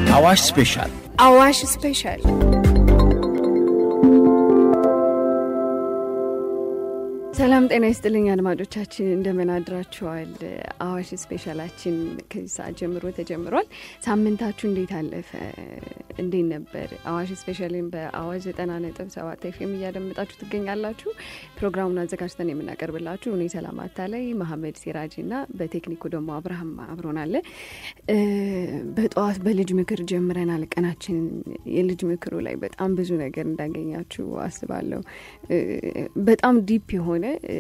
አዋሽ ስፔሻል አዋሽ ስፔሻል ሰላም ጤና ይስጥልኝ አድማጮቻችን፣ እንደምን አድራችኋል? አዋሽ ስፔሻላችን ከዚህ ሰዓት ጀምሮ ተጀምሯል። ሳምንታችሁ እንዴት አለፈ? እንዴት ነበር? አዋሽ ስፔሻልን በአዋሽ ዘጠና ነጥብ ሰባት ኤፍኤም እያደመጣችሁ ትገኛላችሁ። ፕሮግራሙን አዘጋጅተን የምናቀርብላችሁ እኔ ሰላም አታላይ፣ መሀመድ ሲራጅ እና በቴክኒኩ ደግሞ አብርሃም አብሮናለ። በጠዋት በልጅ ምክር ጀምረናል ቀናችንን። የልጅ ምክሩ ላይ በጣም ብዙ ነገር እንዳገኛችሁ አስባለሁ። በጣም ዲፕ የሆነ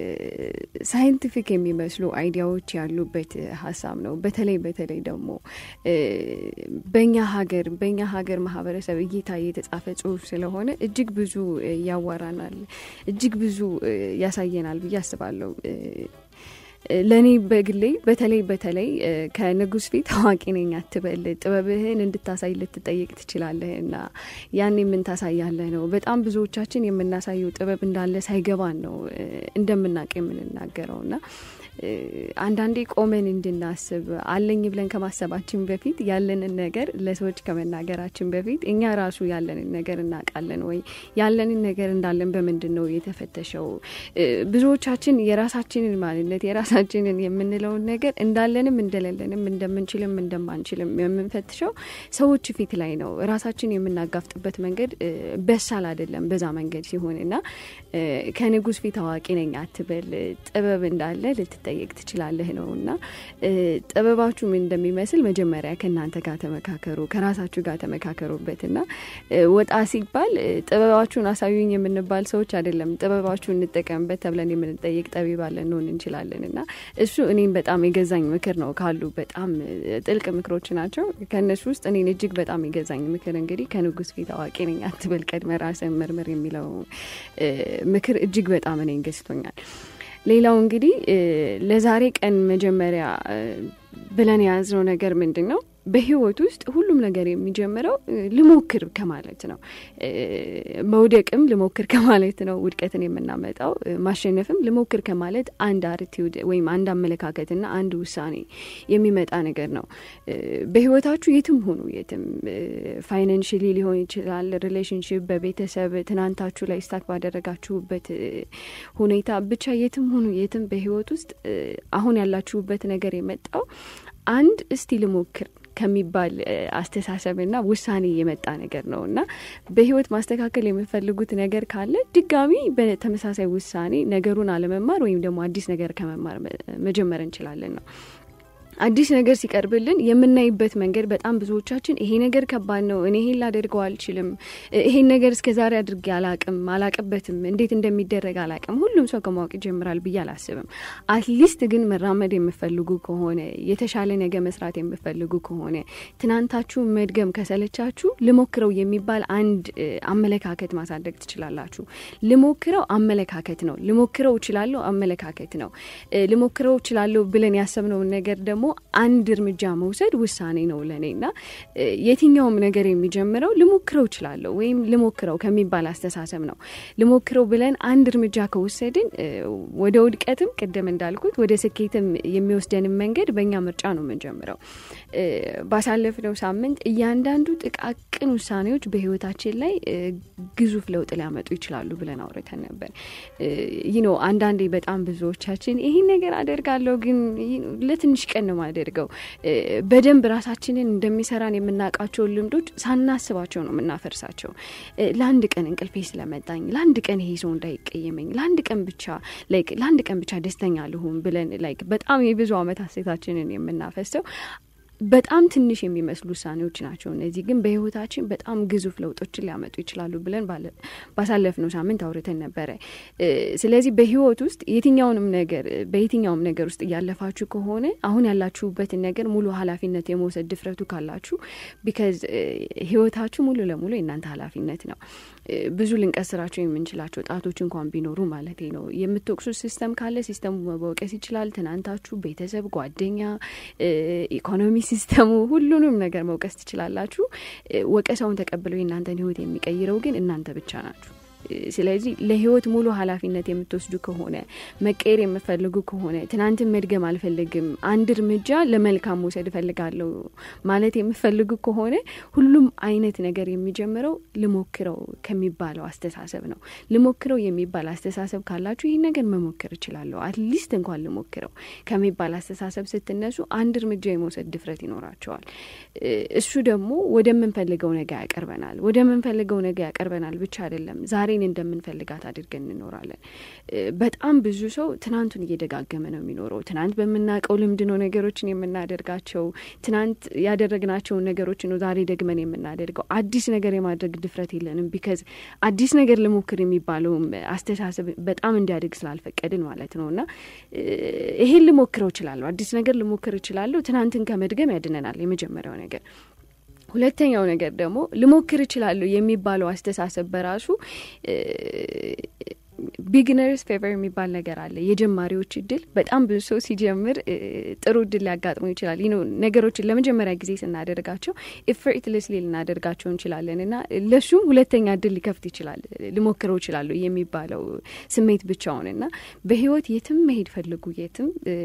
ሳይንቲፊክ የሚመስሉ አይዲያዎች ያሉበት ሀሳብ ነው። በተለይ በተለይ ደግሞ በኛ ሀገር በኛ ሀገር ማህበረሰብ እይታ የተጻፈ ጽሁፍ ስለሆነ እጅግ ብዙ ያዋራናል፣ እጅግ ብዙ ያሳየናል ብዬ አስባለሁ። ለእኔ በግሌ በተለይ በተለይ ከንጉስ ፊት አዋቂ ነኝ አትበል፣ ጥበብህን እንድታሳይ ልትጠይቅ ትችላለህ እና ያኔ ምን ታሳያለህ ነው። በጣም ብዙዎቻችን የምናሳየው ጥበብ እንዳለ ሳይገባን ነው እንደምናውቅ የምንናገረው እና አንዳንዴ ቆመን እንድናስብ አለኝ ብለን ከማሰባችን በፊት ያለንን ነገር ለሰዎች ከመናገራችን በፊት እኛ ራሱ ያለንን ነገር እናውቃለን ወይ? ያለንን ነገር እንዳለን በምንድን ነው የተፈተሸው? ብዙዎቻችን የራሳችንን ማንነት የራሳችንን የምንለውን ነገር እንዳለንም እንደሌለንም እንደምንችልም እንደማንችልም የምንፈትሸው ሰዎች ፊት ላይ ነው። ራሳችን የምናጋፍጥበት መንገድ በሳል አይደለም። በዛ መንገድ ሲሆን እና ከንጉስ ፊት አዋቂ ነኝ አትበል፣ ጥበብ እንዳለ ልትጠየቅ ትችላለህ ነው እና ጥበባችሁ ምን እንደሚመስል መጀመሪያ ከእናንተ ጋር ተመካከሩ፣ ከራሳችሁ ጋር ተመካከሩበት እና ወጣ ሲባል ጥበባችሁን አሳዩኝ የምንባል ሰዎች አይደለም። ጥበባችሁን እንጠቀምበት ተብለን የምንጠየቅ ጠቢባለን እንሆን እንችላለን እና እሱ እኔም በጣም የገዛኝ ምክር ነው። ካሉ በጣም ጥልቅ ምክሮች ናቸው። ከእነሱ ውስጥ እኔን እጅግ በጣም የገዛኝ ምክር እንግዲህ ከንጉስ ፊት አዋቂ ነኝ አትበል፣ ቀድመ ራስን መርምር የሚለው ምክር እጅግ በጣም እኔን ገዝቶኛል። ሌላው እንግዲህ ለዛሬ ቀን መጀመሪያ ብለን የያዝነው ነገር ምንድን ነው? በህይወት ውስጥ ሁሉም ነገር የሚጀምረው ልሞክር ከማለት ነው። መውደቅም ልሞክር ከማለት ነው ውድቀትን የምናመጣው። ማሸነፍም ልሞክር ከማለት አንድ አርቲዩድ ወይም አንድ አመለካከትና አንድ ውሳኔ የሚመጣ ነገር ነው። በህይወታችሁ የትም ሆኑ የትም ፋይናንሽሊ ሊሆን ይችላል፣ ሪሌሽንሽፕ፣ በቤተሰብ ትናንታችሁ ላይ ስታክ ባደረጋችሁበት ሁኔታ ብቻ የትም ሆኑ የትም በህይወት ውስጥ አሁን ያላችሁበት ነገር የመጣው አንድ እስቲ ልሞክር ከሚባል አስተሳሰብና ውሳኔ የመጣ ነገር ነው እና በህይወት ማስተካከል የምፈልጉት ነገር ካለ ድጋሚ በተመሳሳይ ውሳኔ ነገሩን አለመማር ወይም ደግሞ አዲስ ነገር ከመማር መጀመር እንችላለን ነው። አዲስ ነገር ሲቀርብልን የምናይበት መንገድ በጣም ብዙዎቻችን ይሄ ነገር ከባድ ነው፣ እኔ ይሄን ላደርገው አልችልም፣ ይሄን ነገር እስከ ዛሬ አድርጌ አላቅም፣ አላቅበትም፣ እንዴት እንደሚደረግ አላቅም። ሁሉም ሰው ከማወቅ ይጀምራል ብዬ አላስብም። አትሊስት ግን መራመድ የምፈልጉ ከሆነ የተሻለ ነገር መስራት የምፈልጉ ከሆነ ትናንታችሁ መድገም ከሰለቻችሁ ልሞክረው የሚባል አንድ አመለካከት ማሳደግ ትችላላችሁ። ልሞክረው አመለካከት ነው። ልሞክረው እችላለሁ አመለካከት ነው። ልሞክረው እችላለሁ ብለን ያሰብነውን ነገር ደግሞ አንድ እርምጃ መውሰድ ውሳኔ ነው ለእኔ እና የትኛውም ነገር የሚጀምረው ልሞክረው እችላለሁ ወይም ልሞክረው ከሚባል አስተሳሰብ ነው። ልሞክረው ብለን አንድ እርምጃ ከወሰድን ወደ ውድቀትም ቅድም እንዳልኩት ወደ ስኬትም የሚወስደንም መንገድ በእኛ ምርጫ ነው የምንጀምረው። ባሳለፍነው ሳምንት እያንዳንዱ ጥቃቅን ውሳኔዎች በህይወታችን ላይ ግዙፍ ለውጥ ሊያመጡ ይችላሉ ብለን አውርተን ነበር። ይህ ነው አንዳንዴ በጣም ብዙዎቻችን ይህን ነገር አደርጋለሁ ግን ለትንሽ ቀን ነው የማደርገው። በደንብ ራሳችንን እንደሚሰራን የምናውቃቸውን ልምዶች ሳናስባቸው ነው የምናፈርሳቸው። ለአንድ ቀን እንቅልፌ ስለመጣኝ፣ ለአንድ ቀን ይሄ ሰው እንዳይቀየመኝ፣ ለአንድ ቀን ብቻ ላይክ ለአንድ ቀን ብቻ ደስተኛ ልሁን ብለን ላይክ በጣም የብዙ ዓመት ሴታችንን የምናፈሰው በጣም ትንሽ የሚመስሉ ውሳኔዎች ናቸው። እነዚህ ግን በህይወታችን በጣም ግዙፍ ለውጦችን ሊያመጡ ይችላሉ ብለን ባሳለፍነው ሳምንት አውርተን ነበረ። ስለዚህ በህይወት ውስጥ የትኛውንም ነገር በየትኛውም ነገር ውስጥ እያለፋችሁ ከሆነ አሁን ያላችሁበትን ነገር ሙሉ ኃላፊነት የመውሰድ ድፍረቱ ካላችሁ ቢካዝ ህይወታችሁ ሙሉ ለሙሉ የእናንተ ኃላፊነት ነው። ብዙ ልንቀስራቸው የምንችላቸው ጣቶች እንኳን ቢኖሩ ማለት ነው። የምትወቅሱት ሲስተም ካለ ሲስተሙ መወቀስ ይችላል። ትናንታችሁ፣ ቤተሰብ፣ ጓደኛ፣ ኢኮኖሚ ሲስተሙ ሁሉንም ነገር መውቀስ ትችላላችሁ። ወቀሳውን ተቀብለው የእናንተን ህይወት የሚቀይረው ግን እናንተ ብቻ ናችሁ። ስለዚህ ለህይወት ሙሉ ኃላፊነት የምትወስዱ ከሆነ መቀየር የምፈልጉ ከሆነ ትናንትን መድገም አልፈልግም፣ አንድ እርምጃ ለመልካም መውሰድ እፈልጋለሁ ማለት የምፈልጉ ከሆነ ሁሉም አይነት ነገር የሚጀምረው ልሞክረው ከሚባለው አስተሳሰብ ነው። ልሞክረው የሚባል አስተሳሰብ ካላችሁ ይህን ነገር መሞከር እችላለሁ፣ አትሊስት እንኳን ልሞክረው ከሚባል አስተሳሰብ ስትነሱ አንድ እርምጃ የመውሰድ ድፍረት ይኖራቸዋል። እሱ ደግሞ ወደምንፈልገው ነገ ያቀርበናል። ወደምንፈልገው ነገ ያቀርበናል ብቻ አይደለም፣ ዛሬን እንደምንፈልጋት አድርገን እንኖራለን። በጣም ብዙ ሰው ትናንቱን እየደጋገመ ነው የሚኖረው። ትናንት በምናውቀው ልምድ ነው ነገሮችን የምናደርጋቸው። ትናንት ያደረግናቸውን ነገሮች ነው ዛሬ ደግመን የምናደርገው። አዲስ ነገር የማድረግ ድፍረት የለንም። ቢከዝ አዲስ ነገር ልሞክር የሚባለውም አስተሳሰብ በጣም እንዲያድግ ስላልፈቀድን ማለት ነው። እና ይሄን ልሞክረው እችላለሁ፣ አዲስ ነገር ልሞክር እችላለሁ፣ ትናንትን ከመድገም ያድነናል። የመጀመሪያው ነገር ሁለተኛው ነገር ደግሞ ልሞክር እችላለሁ የሚባለው አስተሳሰብ በራሱ ቢግነርስ ፌቨር የሚባል ነገር አለ። የጀማሪዎች እድል በጣም ብዙ ሰው ሲጀምር ጥሩ እድል ሊያጋጥመው ይችላል። ይህ ነገሮችን ለመጀመሪያ ጊዜ ስናደርጋቸው ኤፈርትለስሊ ልናደርጋቸው እንችላለን እና ለሱም ሁለተኛ እድል ሊከፍት ይችላል። ልሞክረው ይችላለሁ የሚባለው ስሜት ብቻውን እና በህይወት የትም መሄድ ፈልጉ። የትም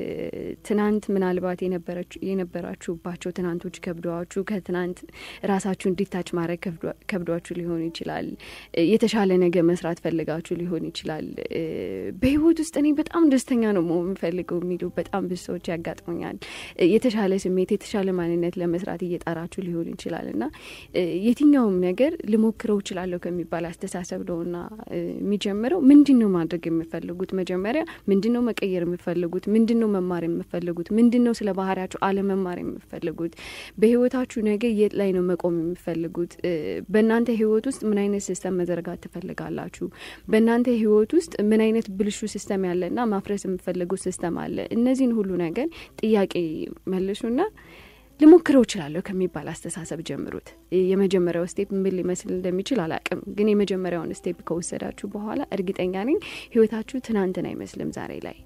ትናንት ምናልባት የነበራችሁባቸው ትናንቶች ከብዷችሁ ከትናንት ራሳችሁ እንዲታች ማድረግ ከብዷችሁ ሊሆን ይችላል። የተሻለ ነገር መስራት ፈልጋችሁ ሊሆን ይችላል ይችላል። በህይወት ውስጥ እኔ በጣም ደስተኛ ነው መሆን የምፈልገው የሚሉ በጣም ብዙ ሰዎች ያጋጥሙኛል። የተሻለ ስሜት፣ የተሻለ ማንነት ለመስራት እየጣራችሁ ሊሆን ይችላል እና የትኛውም ነገር ልሞክረው እችላለሁ ከሚባል አስተሳሰብ ነውና የሚጀምረው። ምንድን ነው ማድረግ የምፈልጉት? መጀመሪያ ምንድን ነው መቀየር የምፈልጉት? ምንድን ነው መማር የምፈልጉት? ምንድን ነው ስለ ባህሪያችሁ አለመማር የምፈልጉት? በህይወታችሁ ነገ የት ላይ ነው መቆም የምፈልጉት? በእናንተ ህይወት ውስጥ ምን አይነት ሲስተም መዘርጋት ትፈልጋላችሁ? በእናንተ ህይወት ውስጥ ምን አይነት ብልሹ ሲስተም ያለና ማፍረስ የምፈልጉት ሲስተም አለ? እነዚህን ሁሉ ነገር ጥያቄ መልሱና ልሞክረው እችላለሁ ከሚባል አስተሳሰብ ጀምሩት። የመጀመሪያው ስቴፕ ምን ሊመስል እንደሚችል አላቅም፣ ግን የመጀመሪያውን ስቴፕ ከወሰዳችሁ በኋላ እርግጠኛ ነኝ ህይወታችሁ ትናንትን አይመስልም ዛሬ ላይ፣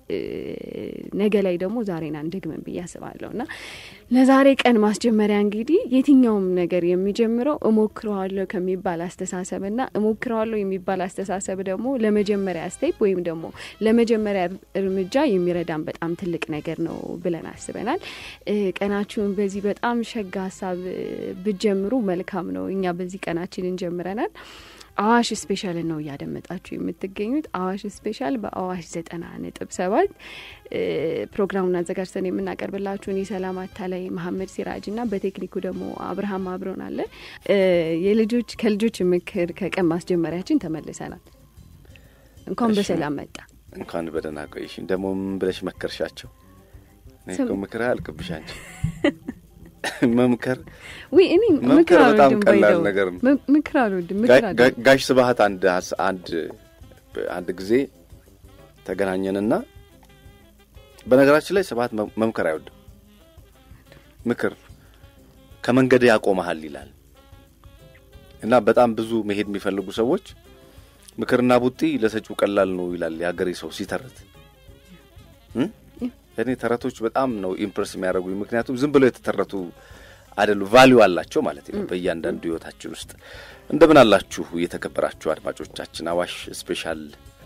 ነገ ላይ ደግሞ ዛሬን አንደግመን ብዬ አስባለሁ እና ለዛሬ ቀን ማስጀመሪያ እንግዲህ የትኛውም ነገር የሚጀምረው እሞክረዋለሁ ከሚባል አስተሳሰብ እና እሞክረዋለሁ የሚባል አስተሳሰብ ደግሞ ለመጀመሪያ ስቴፕ ወይም ደግሞ ለመጀመሪያ እርምጃ የሚረዳን በጣም ትልቅ ነገር ነው ብለን አስበናል። ቀናችሁን በዚህ በጣም ሸጋ ሀሳብ ብጀምሩ መልካም ነው። እኛ በዚህ ቀናችንን ጀምረናል። አዋሽ ስፔሻል ነው እያደመጣችሁ የምትገኙት። አዋሽ ስፔሻል በአዋሽ ዘጠና ነጥብ ሰባት ፕሮግራሙን አዘጋጅተን የምናቀርብላችሁን የሰላም አታላይ መሀመድ ሲራጅ እና በቴክኒኩ ደግሞ አብርሃም አብሮን አለ። የልጆች ከልጆች ምክር ከቀን ማስጀመሪያችን ተመልሰናል። እንኳን በሰላም መጣ። እንኳን በደህና ቆይሽ። ደግሞ ምን ብለሽ መከርሻቸው? እኔ እኮ ምክር አያልቅብሽ አንቺ መምከር ዊ እኔ መምከር በጣም ቀላል ነገር ነው። ምክር አልወድም። ምክር ጋሽ ስብሀት አንድ አንድ አንድ ጊዜ ተገናኘንና በነገራችን ላይ ስብሀት መምከር አይወድም። ምክር ከመንገድ ያቆመሃል ይላል እና በጣም ብዙ መሄድ የሚፈልጉ ሰዎች ምክርና ቡጢ ለሰጪው ቀላል ነው ይላል የሀገሬ ሰው ሲተረት። እኔ ተረቶች በጣም ነው ኢምፕረስ የሚያደርጉኝ። ምክንያቱም ዝም ብለው የተተረቱ አይደሉ፣ ቫሊዩ አላቸው ማለት ነው በእያንዳንዱ ህይወታችን ውስጥ። እንደምን አላችሁ የተከበራችሁ አድማጮቻችን? አዋሽ ስፔሻል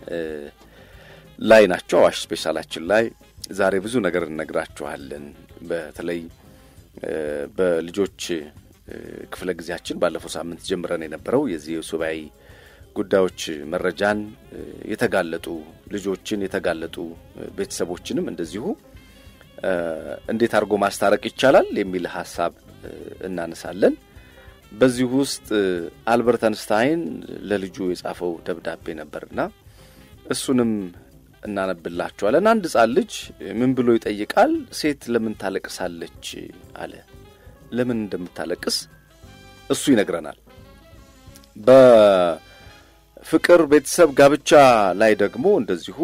ላይ ናቸው። አዋሽ ስፔሻላችን ላይ ዛሬ ብዙ ነገር እነግራችኋለን። በተለይ በልጆች ክፍለ ጊዜያችን ባለፈው ሳምንት ጀምረን የነበረው የዚህ የሱባኤ ጉዳዮች መረጃን የተጋለጡ ልጆችን የተጋለጡ ቤተሰቦችንም እንደዚሁ እንዴት አድርጎ ማስታረቅ ይቻላል የሚል ሀሳብ እናነሳለን። በዚሁ ውስጥ አልበርት አንስታይን ለልጁ የጻፈው ደብዳቤ ነበርና እሱንም እናነብላችኋለን። አንድ ሕፃን ልጅ ምን ብሎ ይጠይቃል? ሴት ለምን ታለቅሳለች አለ። ለምን እንደምታለቅስ እሱ ይነግረናል። በፍቅር ቤተሰብ፣ ጋብቻ ላይ ደግሞ እንደዚሁ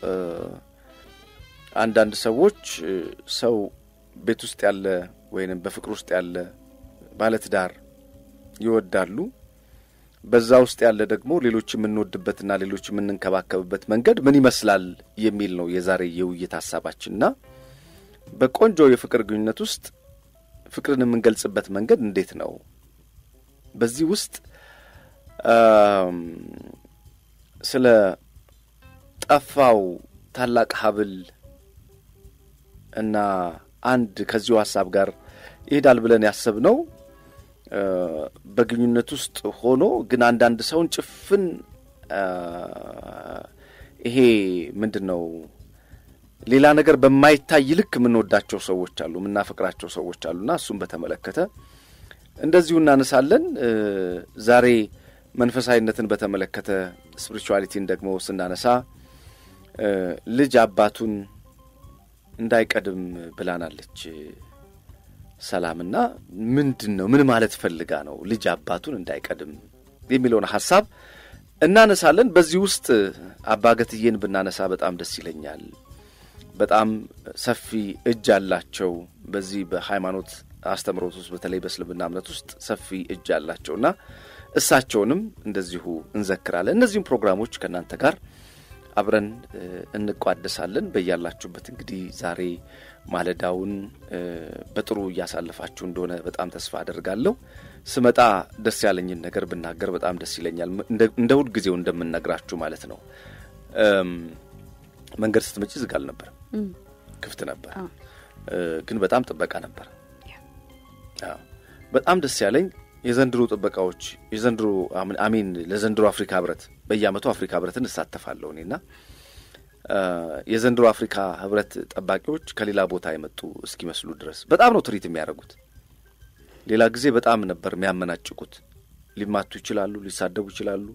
አንዳንድ ሰዎች ሰው ቤት ውስጥ ያለ ወይንም በፍቅር ውስጥ ያለ ባለትዳር ይወዳሉ። በዛ ውስጥ ያለ ደግሞ ሌሎች የምንወድበትና ሌሎች የምንንከባከብበት መንገድ ምን ይመስላል የሚል ነው የዛሬ የውይይት ሀሳባችንና በቆንጆ የፍቅር ግንኙነት ውስጥ ፍቅርን የምንገልጽበት መንገድ እንዴት ነው? በዚህ ውስጥ ስለ ጠፋው ታላቅ ሀብል እና አንድ ከዚሁ ሀሳብ ጋር ይሄዳል ብለን ያሰብነው በግንኙነት ውስጥ ሆኖ ግን አንዳንድ ሰውን ጭፍን ይሄ ምንድን ነው ሌላ ነገር በማይታይ ልክ የምንወዳቸው ሰዎች አሉ፣ የምናፈቅራቸው ሰዎች አሉና እሱም በተመለከተ እንደዚሁ እናነሳለን። ዛሬ መንፈሳዊነትን በተመለከተ ስፒሪቹዋሊቲን ደግሞ ስናነሳ ልጅ አባቱን እንዳይቀድም ብላናለች ሰላምና ምንድን ነው ምን ማለት ፈልጋ ነው ልጅ አባቱን እንዳይቀድም የሚለውን ሀሳብ እናነሳለን። በዚህ ውስጥ አባገትዬን ብናነሳ በጣም ደስ ይለኛል። በጣም ሰፊ እጅ አላቸው። በዚህ በሃይማኖት አስተምሮት ውስጥ በተለይ በእስልምና እምነት ውስጥ ሰፊ እጅ አላቸውና እሳቸውንም እንደዚሁ እንዘክራለን። እነዚህም ፕሮግራሞች ከእናንተ ጋር አብረን እንቋደሳለን። በያላችሁበት እንግዲህ ዛሬ ማለዳውን በጥሩ እያሳለፋችሁ እንደሆነ በጣም ተስፋ አደርጋለሁ። ስመጣ ደስ ያለኝን ነገር ብናገር በጣም ደስ ይለኛል። እንደ ሁል ጊዜው እንደምነግራችሁ ማለት ነው። መንገድ ስትመጪ ዝግ አልነበረም፣ ክፍት ነበር፣ ግን በጣም ጥበቃ ነበር። በጣም ደስ ያለኝ የዘንድሮ ጥበቃዎች የዘንድሮ አሚን ለዘንድሮ አፍሪካ ህብረት በየአመቱ አፍሪካ ህብረትን እሳተፋለሁ እኔና የዘንድሮ አፍሪካ ህብረት ጠባቂዎች ከሌላ ቦታ የመጡ እስኪመስሉ ድረስ በጣም ነው ትርኢት የሚያደርጉት። ሌላ ጊዜ በጣም ነበር የሚያመናጭቁት። ሊማቱ ይችላሉ፣ ሊሳደቡ ይችላሉ።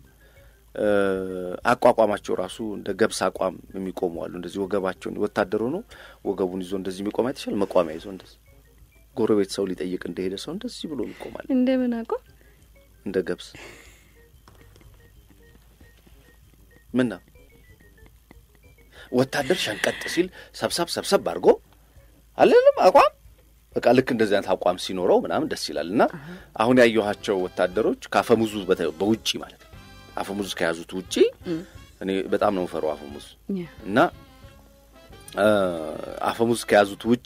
አቋቋማቸው ራሱ እንደ ገብስ አቋም የሚቆሙ አሉ። እንደዚህ ወገባቸውን ወታደር ሆኖ ወገቡን ይዞ እንደዚህ የሚቆም አይተሻል? መቋሚያ ይዞ እንደዚህ ጎረቤት ሰው ሊጠይቅ እንደሄደ ሰው እንደዚህ ብሎ ይቆማል። እንደምን አቋም እንደ ገብስ ምን ነው ወታደር ሸንቀጥ ሲል ሰብሰብ ሰብሰብ አድርጎ አለንም አቋም በቃ ልክ እንደዚህ አይነት አቋም ሲኖረው ምናምን ደስ ይላል። እና አሁን ያየኋቸው ወታደሮች ከአፈሙዙ በውጪ ማለት ነው አፈሙዝ ከያዙት ውጪ እኔ በጣም ነው የምፈራው አፈሙዝ እና አፈሙዝ ከያዙት ውጪ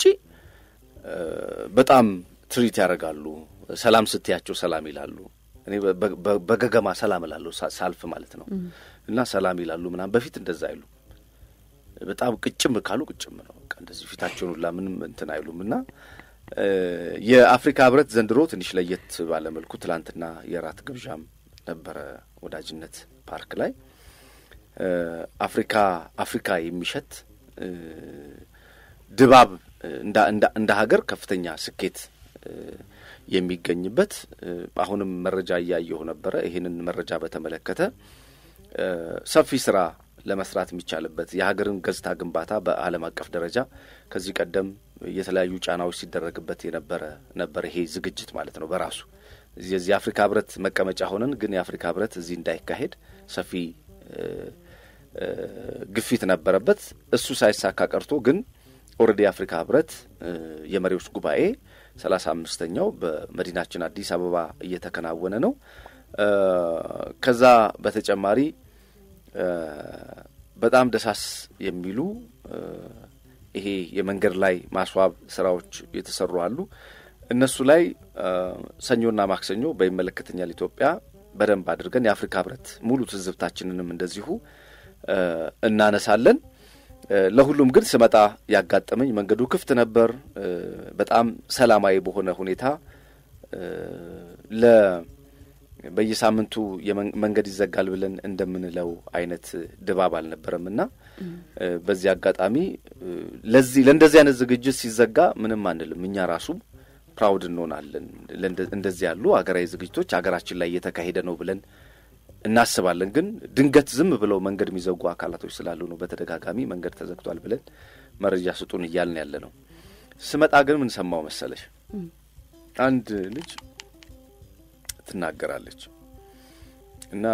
በጣም ትሪት ያደርጋሉ። ሰላም ስትያቸው ሰላም ይላሉ። እኔ በገገማ ሰላም እላለሁ ሳልፍ ማለት ነው እና ሰላም ይላሉ ምናምን። በፊት እንደዛ አይሉ በጣም ቅጭም ካሉ ቅጭም ነው በቃ እንደዚህ ፊታቸውን ሁላ ምንም እንትን አይሉም። እና የአፍሪካ ህብረት ዘንድሮ ትንሽ ለየት ባለ መልኩ ትላንትና የራት ግብዣም ነበረ ወዳጅነት ፓርክ ላይ አፍሪካ አፍሪካ የሚሸት ድባብ እንደ ሀገር ከፍተኛ ስኬት የሚገኝበት አሁንም መረጃ እያየሁ ነበረ። ይህንን መረጃ በተመለከተ ሰፊ ስራ ለመስራት የሚቻልበት የሀገርን ገጽታ ግንባታ በዓለም አቀፍ ደረጃ ከዚህ ቀደም የተለያዩ ጫናዎች ሲደረግበት የነበረ ነበር ይሄ ዝግጅት ማለት ነው በራሱ የዚህ የአፍሪካ ህብረት መቀመጫ ሆነን ግን የአፍሪካ ህብረት እዚህ እንዳይካሄድ ሰፊ ግፊት ነበረበት። እሱ ሳይሳካ ቀርቶ ግን ኦልሬዲ የአፍሪካ ህብረት የመሪዎች ጉባኤ ሰላሳ አምስተኛው በመዲናችን አዲስ አበባ እየተከናወነ ነው። ከዛ በተጨማሪ በጣም ደሳስ የሚሉ ይሄ የመንገድ ላይ ማስዋብ ስራዎች የተሰሩ አሉ። እነሱ ላይ ሰኞና ማክሰኞ በይመለከተኛል ኢትዮጵያ በደንብ አድርገን የአፍሪካ ህብረት ሙሉ ትዝብታችንንም እንደዚሁ እናነሳለን። ለሁሉም ግን ስመጣ ያጋጠመኝ መንገዱ ክፍት ነበር። በጣም ሰላማዊ በሆነ ሁኔታ ለ በየሳምንቱ መንገድ ይዘጋል ብለን እንደምንለው አይነት ድባብ አልነበረም እና በዚህ አጋጣሚ ለዚህ ለእንደዚህ አይነት ዝግጅት ሲዘጋ ምንም አንልም። እኛ ራሱ ፕራውድ እንሆናለን። እንደዚህ ያሉ ሀገራዊ ዝግጅቶች ሀገራችን ላይ እየተካሄደ ነው ብለን እናስባለን። ግን ድንገት ዝም ብለው መንገድ የሚዘጉ አካላቶች ስላሉ ነው በተደጋጋሚ መንገድ ተዘግቷል ብለን መረጃ ስጡን እያልን ያለ ነው። ስመጣ ግን ምን ሰማው መሰለሽ? አንድ ልጅ ትናገራለች እና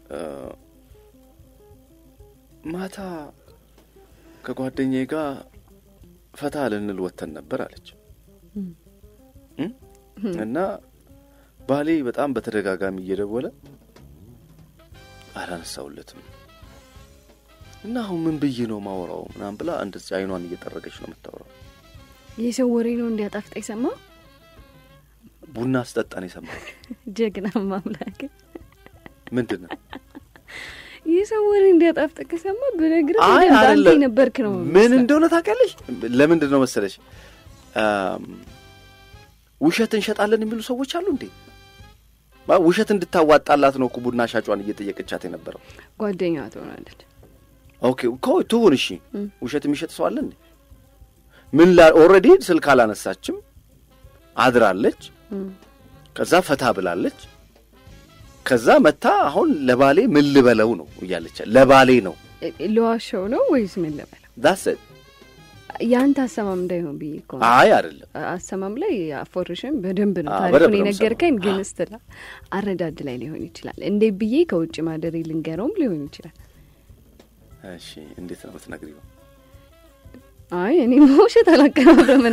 ማታ ከጓደኛዬ ጋር ፈታ ልንል ወተን ነበር አለች እና ባሌ በጣም በተደጋጋሚ እየደወለ አላነሳውለትም እና አሁን ምን ብዬ ነው ማወራው ምናምን ብላ እንደዚህ አይኗን እየጠረገች ነው የምታወራው። የሰው ወሬ ነው እንዲያጣፍጣ የሰማው ቡና ስጠጣን የሰማው ጀግና ማምላክ ምንድን ነው የሰው ወሬ እንዲያጣፍጥ ከሰማ ብነግርህ አይ በደንብ አንተ አይደለም። የነበርክ ነው ምን የሚመስለው። እንደሆነ ታውቂያለሽ? ለምንድን ነው መሰለሽ አም፣ ውሸት እንሸጣለን የሚሉ ሰዎች አሉ እንዴ? ማ- ውሸት እንድታዋጣላት ነው እኮ ቡና ሻጯን እየጠየቀቻት የነበረው። ጓደኛ ትሆናለች። ኦኬ እኮ ትሁን። እሺ እም። ውሸት የሚሸጥ ሰው አለ እንዴ? ምን ላ ኦልሬዲ ስልክ አላነሳችም፣ አድራለች። እም። ከዛ ፈታ ብላለች። ከዛ መታ አሁን ለባሌ ምን ልበለው ነው እያለች ለባሌ ነው እ- ለዋሻው ነው ወይስ ምን ልበለው? ዳስ የአንተ አሰማም እንዳይሆን ብዬ እኮ ነው። አይ አይደለም አሰማም ላይ አፎርሽን በደንብ ነው አዎ፣ ታሪኩን በደንብ ነው የነገርከኝ፣ የምሰማው። ግን አዎ። ስትላ አረዳድ ላይ ሊሆን ይችላል። እንዴ ብዬ ከውጭ ማደሬ ልንገረውም ሊሆን ይችላል። እሺ እንዴት ነው የምትነግሪው አይ እኔ መውሸት አላቀናብረምን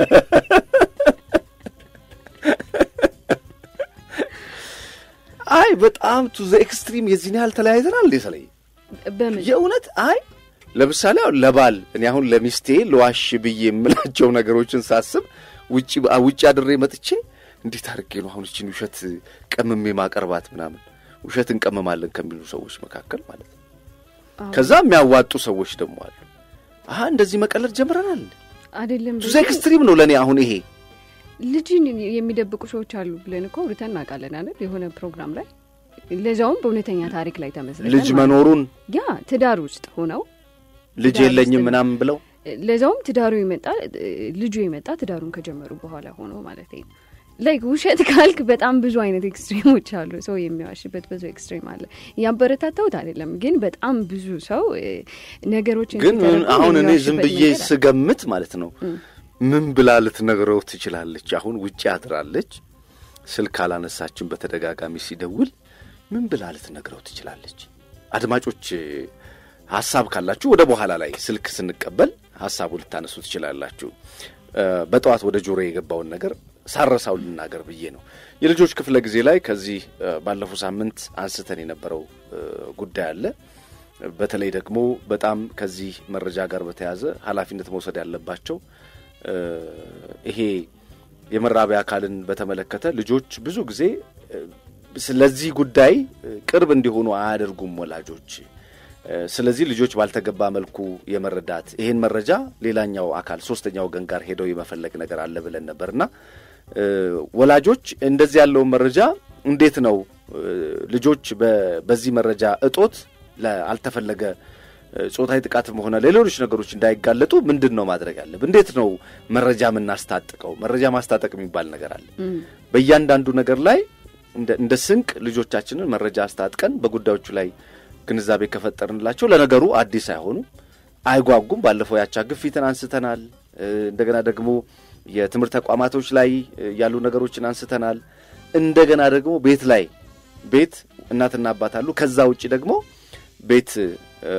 አይ በጣም ቱ ዘ ኤክስትሪም የዚህን ያህል ተለያይተናል እንዴ ሰለይ በምን የእውነት አይ ለምሳሌ አሁን ለባል እኔ አሁን ለሚስቴ ለዋሽ ብዬ የምላቸው ነገሮችን ሳስብ ውጭ ውጭ አድሬ መጥቼ እንዴት አድርጌ ነው አሁን እችን ውሸት ቀምሜ ማቀርባት ምናምን ውሸት እንቀመማለን ከሚሉ ሰዎች መካከል ማለት ነው አዎ። ከዛ የሚያዋጡ ሰዎች ደግሞ አሉ አሀ እንደዚህ መቀለድ ጀምረናል እንዴ አይደለም ቱ ዘ ኤክስትሪም ነው ለእኔ አሁን ይሄ ልጅን የሚደብቁ ሰዎች አሉ ብለን እኮ አውርተን እናውቃለን አይደል? የሆነ ፕሮግራም ላይ ለዛውም በእውነተኛ ታሪክ ላይ ተመስርተን ልጅ ማለት ነው። መኖሩን ያ ትዳር ውስጥ ሆነው ልጅ ትዳር የለኝም ውስጥ ምናምን ብለው ለዛውም ትዳሩ የመጣ ልጁ የመጣ ትዳሩን ከጀመሩ በኋላ ሆኖ ማለት ነው። ላይክ ውሸት ካልክ በጣም ብዙ አይነት ኤክስትሪሞች አሉ። ሰው የሚዋሽበት ብዙ ኤክስትሪም አለ። ያበረታታውት አይደለም ግን በጣም ብዙ ሰው እ፣ ነገሮችን ግን ምን ሲተረጉም አሁን እኔ ዝም የሚዋሽበት ብዬ መንገድ አለ። ስገምት ማለት ነው ምን ብላ ልትነግረው ትችላለች? አሁን ውጭ አድራለች፣ ስልክ አላነሳችን በተደጋጋሚ ሲደውል ምን ብላ ልትነግረው ትችላለች? አድማጮች ሀሳብ ካላችሁ ወደ በኋላ ላይ ስልክ ስንቀበል ሀሳቡ ልታነሱ ትችላላችሁ። እ፣ በጠዋት ወደ ጆሮ የገባውን ነገር ሳረሳው ልናገር ብዬ ነው። የልጆች ክፍለ ጊዜ ላይ ከዚህ እ፣ ባለፈው ሳምንት አንስተን የነበረው እ፣ ጉዳይ አለ። በተለይ ደግሞ በጣም ከዚህ መረጃ ጋር በተያያዘ ኃላፊነት መውሰድ ያለባቸው እ፣ ይሄ የመራቢያ አካልን በተመለከተ ልጆች ብዙ ጊዜ እ፣ ስለዚህ ጉዳይ እ፣ ቅርብ እንዲሆኑ አያደርጉም ወላጆች። እ፣ ስለዚህ ልጆች ባልተገባ መልኩ የመረዳት ይሄን መረጃ ሌላኛው አካል ሶስተኛ ወገን ጋር ሄደው የመፈለግ ነገር አለ ብለን ነበርና እ፣ ወላጆች እንደዚህ ያለውን መረጃ እንዴት ነው እ፣ ልጆች በ- በዚህ መረጃ እጦት ለአልተፈለገ እ፣ ጾታዊ ጥቃትም ሆነ ለሌሎች ነገሮች እንዳይጋለጡ ምንድን ነው ማድረግ ያለብን? እንዴት ነው መረጃ የምናስታጥቀው? መረጃ ማስታጠቅ የሚባል ነገር አለ። እም፣ በእያንዳንዱ ነገር ላይ እንደ እንደ ስንቅ ልጆቻችንን መረጃ አስታጥቀን በጉዳዮቹ ላይ ግንዛቤ ከፈጠርንላቸው ለነገሩ አዲስ አይሆኑም፣ አይጓጉም። ባለፈው ያቻ ግፊትን አንስተናል። እ፣ እንደገና ደግሞ የትምህርት ተቋማቶች ላይ እ፣ ያሉ ነገሮችን አንስተናል። እንደገና ደግሞ ቤት ላይ ቤት እናትና አባት አሉ። ከዛ ውጭ ደግሞ ቤት እ፣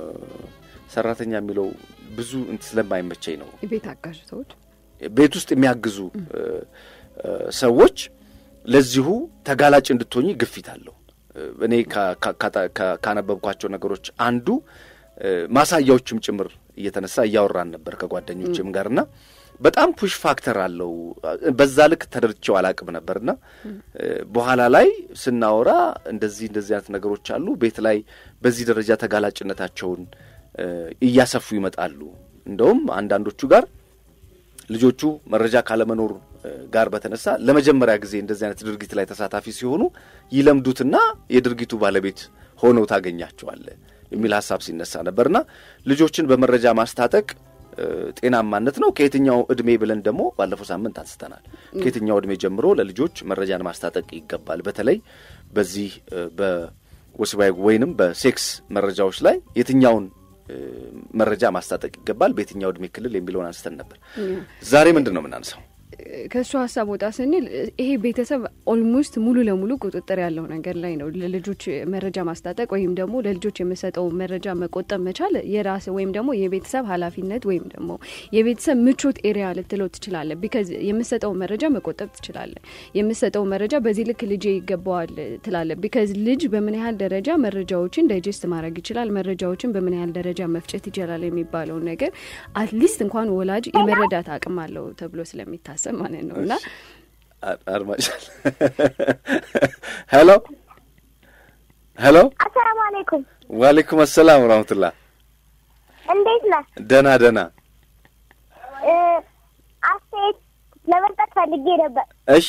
ሰራተኛ የሚለው ብዙ እንትን ስለማይመቸኝ ነው የቤት አጋዥ ሰዎች ቤት ውስጥ የሚያግዙ እ፣ እ፣ ሰዎች ለዚሁ ተጋላጭ እንድትሆኝ ግፊት አለው። እ፣ እኔ ካ- ካ- ካታ- ካ- ካነበብኳቸው ነገሮች አንዱ እ፣ ማሳያዎችም ጭምር እየተነሳ እያወራን ነበር ከጓደኞችም ጋርና በጣም ፑሽ ፋክተር አለው። በዛ ልክ ተደርቼው አላቅም ነበርና እ፣ በኋላ ላይ ስናወራ እንደዚህ እንደዚህ አይነት ነገሮች አሉ። ቤት ላይ በዚህ ደረጃ ተጋላጭነታቸውን እ፣ እያሰፉ ይመጣሉ። እንደውም አንዳንዶቹ ጋር ልጆቹ መረጃ ካለመኖር እ፣ ጋር በተነሳ ለመጀመሪያ ጊዜ እንደዚህ አይነት ድርጊት ላይ ተሳታፊ ሲሆኑ ይለምዱትና የድርጊቱ ባለቤት ሆነው ታገኛቸዋለ የሚል ሀሳብ ሲነሳ ነበርና ልጆችን በመረጃ ማስታጠቅ እ፣ ጤናማነት ነው። ከየትኛው እድሜ ብለን ደግሞ ባለፈው ሳምንት አንስተናል። ከየትኛው እድሜ ጀምሮ ለልጆች መረጃን ማስታጠቅ ይገባል። በተለይ በዚህ እ፣ በወሲባዊ ወይንም በሴክስ መረጃዎች ላይ የትኛውን እ፣ መረጃ ማስታጠቅ ይገባል፣ በየትኛው እድሜ ክልል የሚለውን አንስተን ነበር። ዛሬ ምንድን ነው የምናነሳው? ከእሱ ሀሳብ ወጣ ስንል ይሄ ቤተሰብ ኦልሞስት ሙሉ ለሙሉ ቁጥጥር ያለው ነገር ላይ ነው። ለልጆች መረጃ ማስታጠቅ ወይም ደግሞ ለልጆች የምሰጠው መረጃ መቆጠብ መቻል የራስ ወይም ደግሞ የቤተሰብ ኃላፊነት ወይም ደግሞ የቤተሰብ ምቾት ኤሪያ ልትለው ትችላለ። ቢካዝ የምሰጠው መረጃ መቆጠብ ትችላለ። የምሰጠው መረጃ በዚህ ልክ ልጄ ይገባዋል ትላለ። ቢካዝ ልጅ በምን ያህል ደረጃ መረጃዎችን ዳይጀስት ማድረግ ይችላል፣ መረጃዎችን በምን ያህል ደረጃ መፍጨት ይችላል የሚባለውን ነገር አትሊስት እንኳን ወላጅ የመረዳት አቅም አለው ተብሎ ስለሚታሰብ ማለት ነው እና አ- አድማጭ ሄሎ ሄሎ፣ አሰላሙ አለይኩም። ዋሌኩም አሰላም ወራህመቱላህ። እንዴት ነህ? ደህና ደህና። እ፣ አስተያየት ለመስጠት ፈልጌ ነበር። እሺ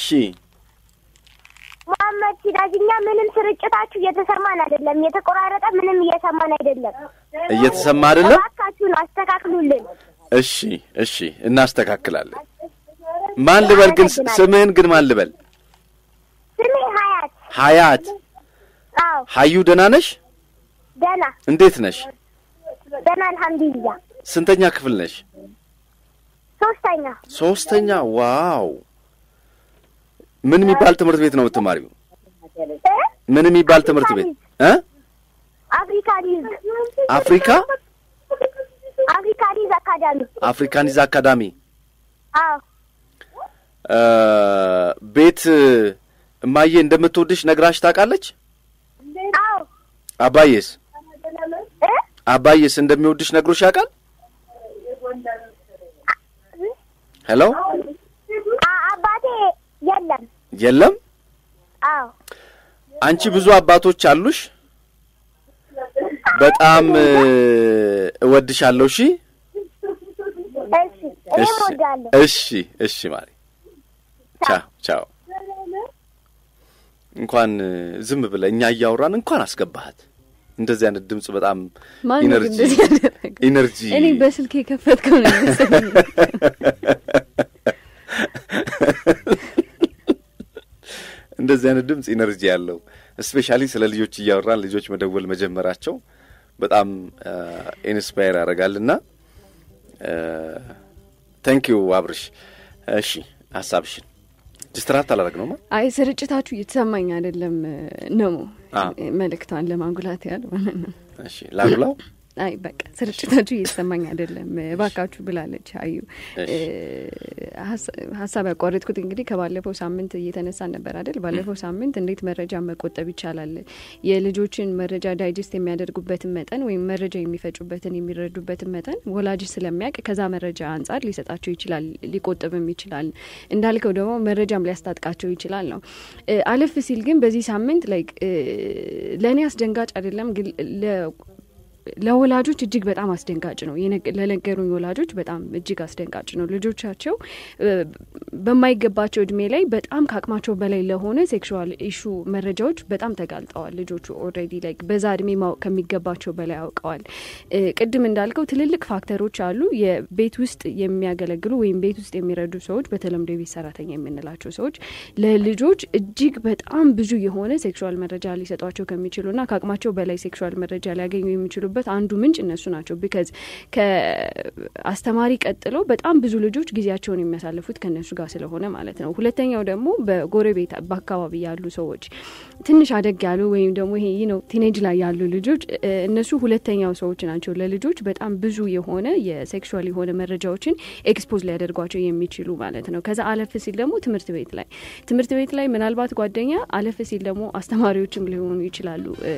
መሐመድ ሲራጅ፣ እኛ ምንም ስርጭታችሁ እየተሰማን አይደለም፣ የተቆራረጠ ምንም እየሰማን አይደለም። እየተሰማ አይደለም? እባካችሁን አስተካክሉልን። እሺ እሺ፣ እናስተካክላለን። ማን ልበል ግን ስ- ስምህን ግን ማን ልበል? ስሜ ሀያት። ሀያት አዎ ሀዩ፣ ደህና ነሽ? ደህና እንዴት ነሽ? ደህና፣ አልሐምዱሊላህ። ስንተኛ ክፍል ነሽ? ሶስተኛ ሶስተኛ። ዋው! ምን የሚባል ትምህርት ቤት ነው የምትማሪው? እ? ምን የሚባል ትምህርት ቤት እ አፍሪካ ሊዝ አፍሪካ አፍሪካ ሊዝ አካዳሚ። አፍሪካኒዝ አካዳሚ አዎ እ፣ ቤት እማዬ እንደምትወድሽ ነግራሽ ታውቃለች? አዎ አባዬስ እ? አባዬስ እንደሚወድሽ ነግሮሽ ያውቃል? ሄሎ አ- አባቴ የለም። የለም። አዎ አንቺ ብዙ አባቶች አሉሽ። በጣም እ፣ እወድሻለሁ። እሺ እሺ፣ እኔም እሺ እወዳለሁ። እሺ እሺ ማሪ ቻው ቻው። እንኳን እ፣ ዝም ብለህ እኛ እያወራን እንኳን አስገባሃት። እንደዚህ አይነት ድምጽ በጣም ማን ነው ኢነርጂ እንደዚህ ያደረገው? ኢነርጂ እኔ በስልክ የከፈትከው ነው መሰለኝ። እንደዚህ አይነት ድምጽ ኢነርጂ ያለው እስፔሻሊ ስለ ልጆች እያወራን ልጆች መደወል መጀመራቸው በጣም ኢንስፓየር ያደርጋልና ታንኪዩ አብርሽ። እሺ ሀሳብሽን ዲስትራክት አላደረግ ነው አይ ስርጭታችሁ እየተሰማኝ አይደለም ነው አ። መልእክቷን ለማጉላት ያለ ማለት ነው። እሺ ላጉላው አይ በቃ ስርጭታችሁ እየተሰማኝ አይደለም እባካችሁ ብላለች አዩ። እሺ። ሀሳ- ሀሳብ ያቋረጥኩት እንግዲህ ከባለፈው ሳምንት እየተነሳን ነበር አይደል? ባለፈው ሳምንት እንዴት መረጃ መቆጠብ ይቻላል፣ የልጆችን መረጃ ዳይጀስት የሚያደርጉበትን መጠን ወይም መረጃ የሚፈጩበትን የሚረዱበትን መጠን ወላጅ ስለሚያውቅ ከዛ መረጃ አንጻር ሊሰጣቸው ይችላል፣ ሊቆጥብም ይችላል። እንዳልከው ደግሞ መረጃም ሊያስታጥቃቸው ይችላል ነው። እ፣ አለፍ ሲል ግን በዚህ ሳምንት ላይክ ለእኔ አስደንጋጭ አይደለም ግን ለ ለወላጆች እጅግ በጣም አስደንጋጭ ነው። የነገ- ለነገሩኝ ወላጆች በጣም እጅግ አስደንጋጭ ነው። ልጆቻቸው እ፣ በማይገባቸው እድሜ ላይ በጣም ከአቅማቸው በላይ ለሆነ ሴክሹዋል ኢሹ መረጃዎች በጣም ተጋልጠዋል። ልጆቹ ኦልሬዲ ላይ በዛ እድሜ ማወቅ ከሚገባቸው በላይ አውቀዋል። እ፣ ቅድም እንዳልከው ትልልቅ ፋክተሮች አሉ። የቤት ውስጥ የሚያገለግሉ ወይም ቤት ውስጥ የሚረዱ ሰዎች፣ በተለምዶ የቤት ሰራተኛ የምንላቸው ሰዎች ለልጆች እጅግ በጣም ብዙ የሆነ ሴክሹዋል መረጃ ሊሰጧቸው ከሚችሉና ከአቅማቸው በላይ ሴክሹዋል መረጃ ሊያገኙ የሚችሉበት አንዱ ምንጭ እነሱ ናቸው። ቢካዝ ከአስተማሪ ቀጥለው በጣም ብዙ ልጆች ጊዜያቸውን የሚያሳልፉት ከእነሱ ጋር ስለሆነ ማለት ነው። ሁለተኛው ደግሞ በጎረቤት በአካባቢ ያሉ ሰዎች ትንሽ አደግ ያሉ ወይም ደግሞ ይሄ ነው ቲኔጅ ላይ ያሉ ልጆች እ፣ እነሱ ሁለተኛው ሰዎች ናቸው ለልጆች በጣም ብዙ የሆነ የሴክሹዋል የሆነ መረጃዎችን ኤክስፖዝ ሊያደርጓቸው የሚችሉ ማለት ነው። ከዛ አለፍ ሲል ደግሞ ትምህርት ቤት ላይ ትምህርት ቤት ላይ ምናልባት ጓደኛ አለፍ ሲል ደግሞ አስተማሪዎችም ሊሆኑ ይችላሉ እ፣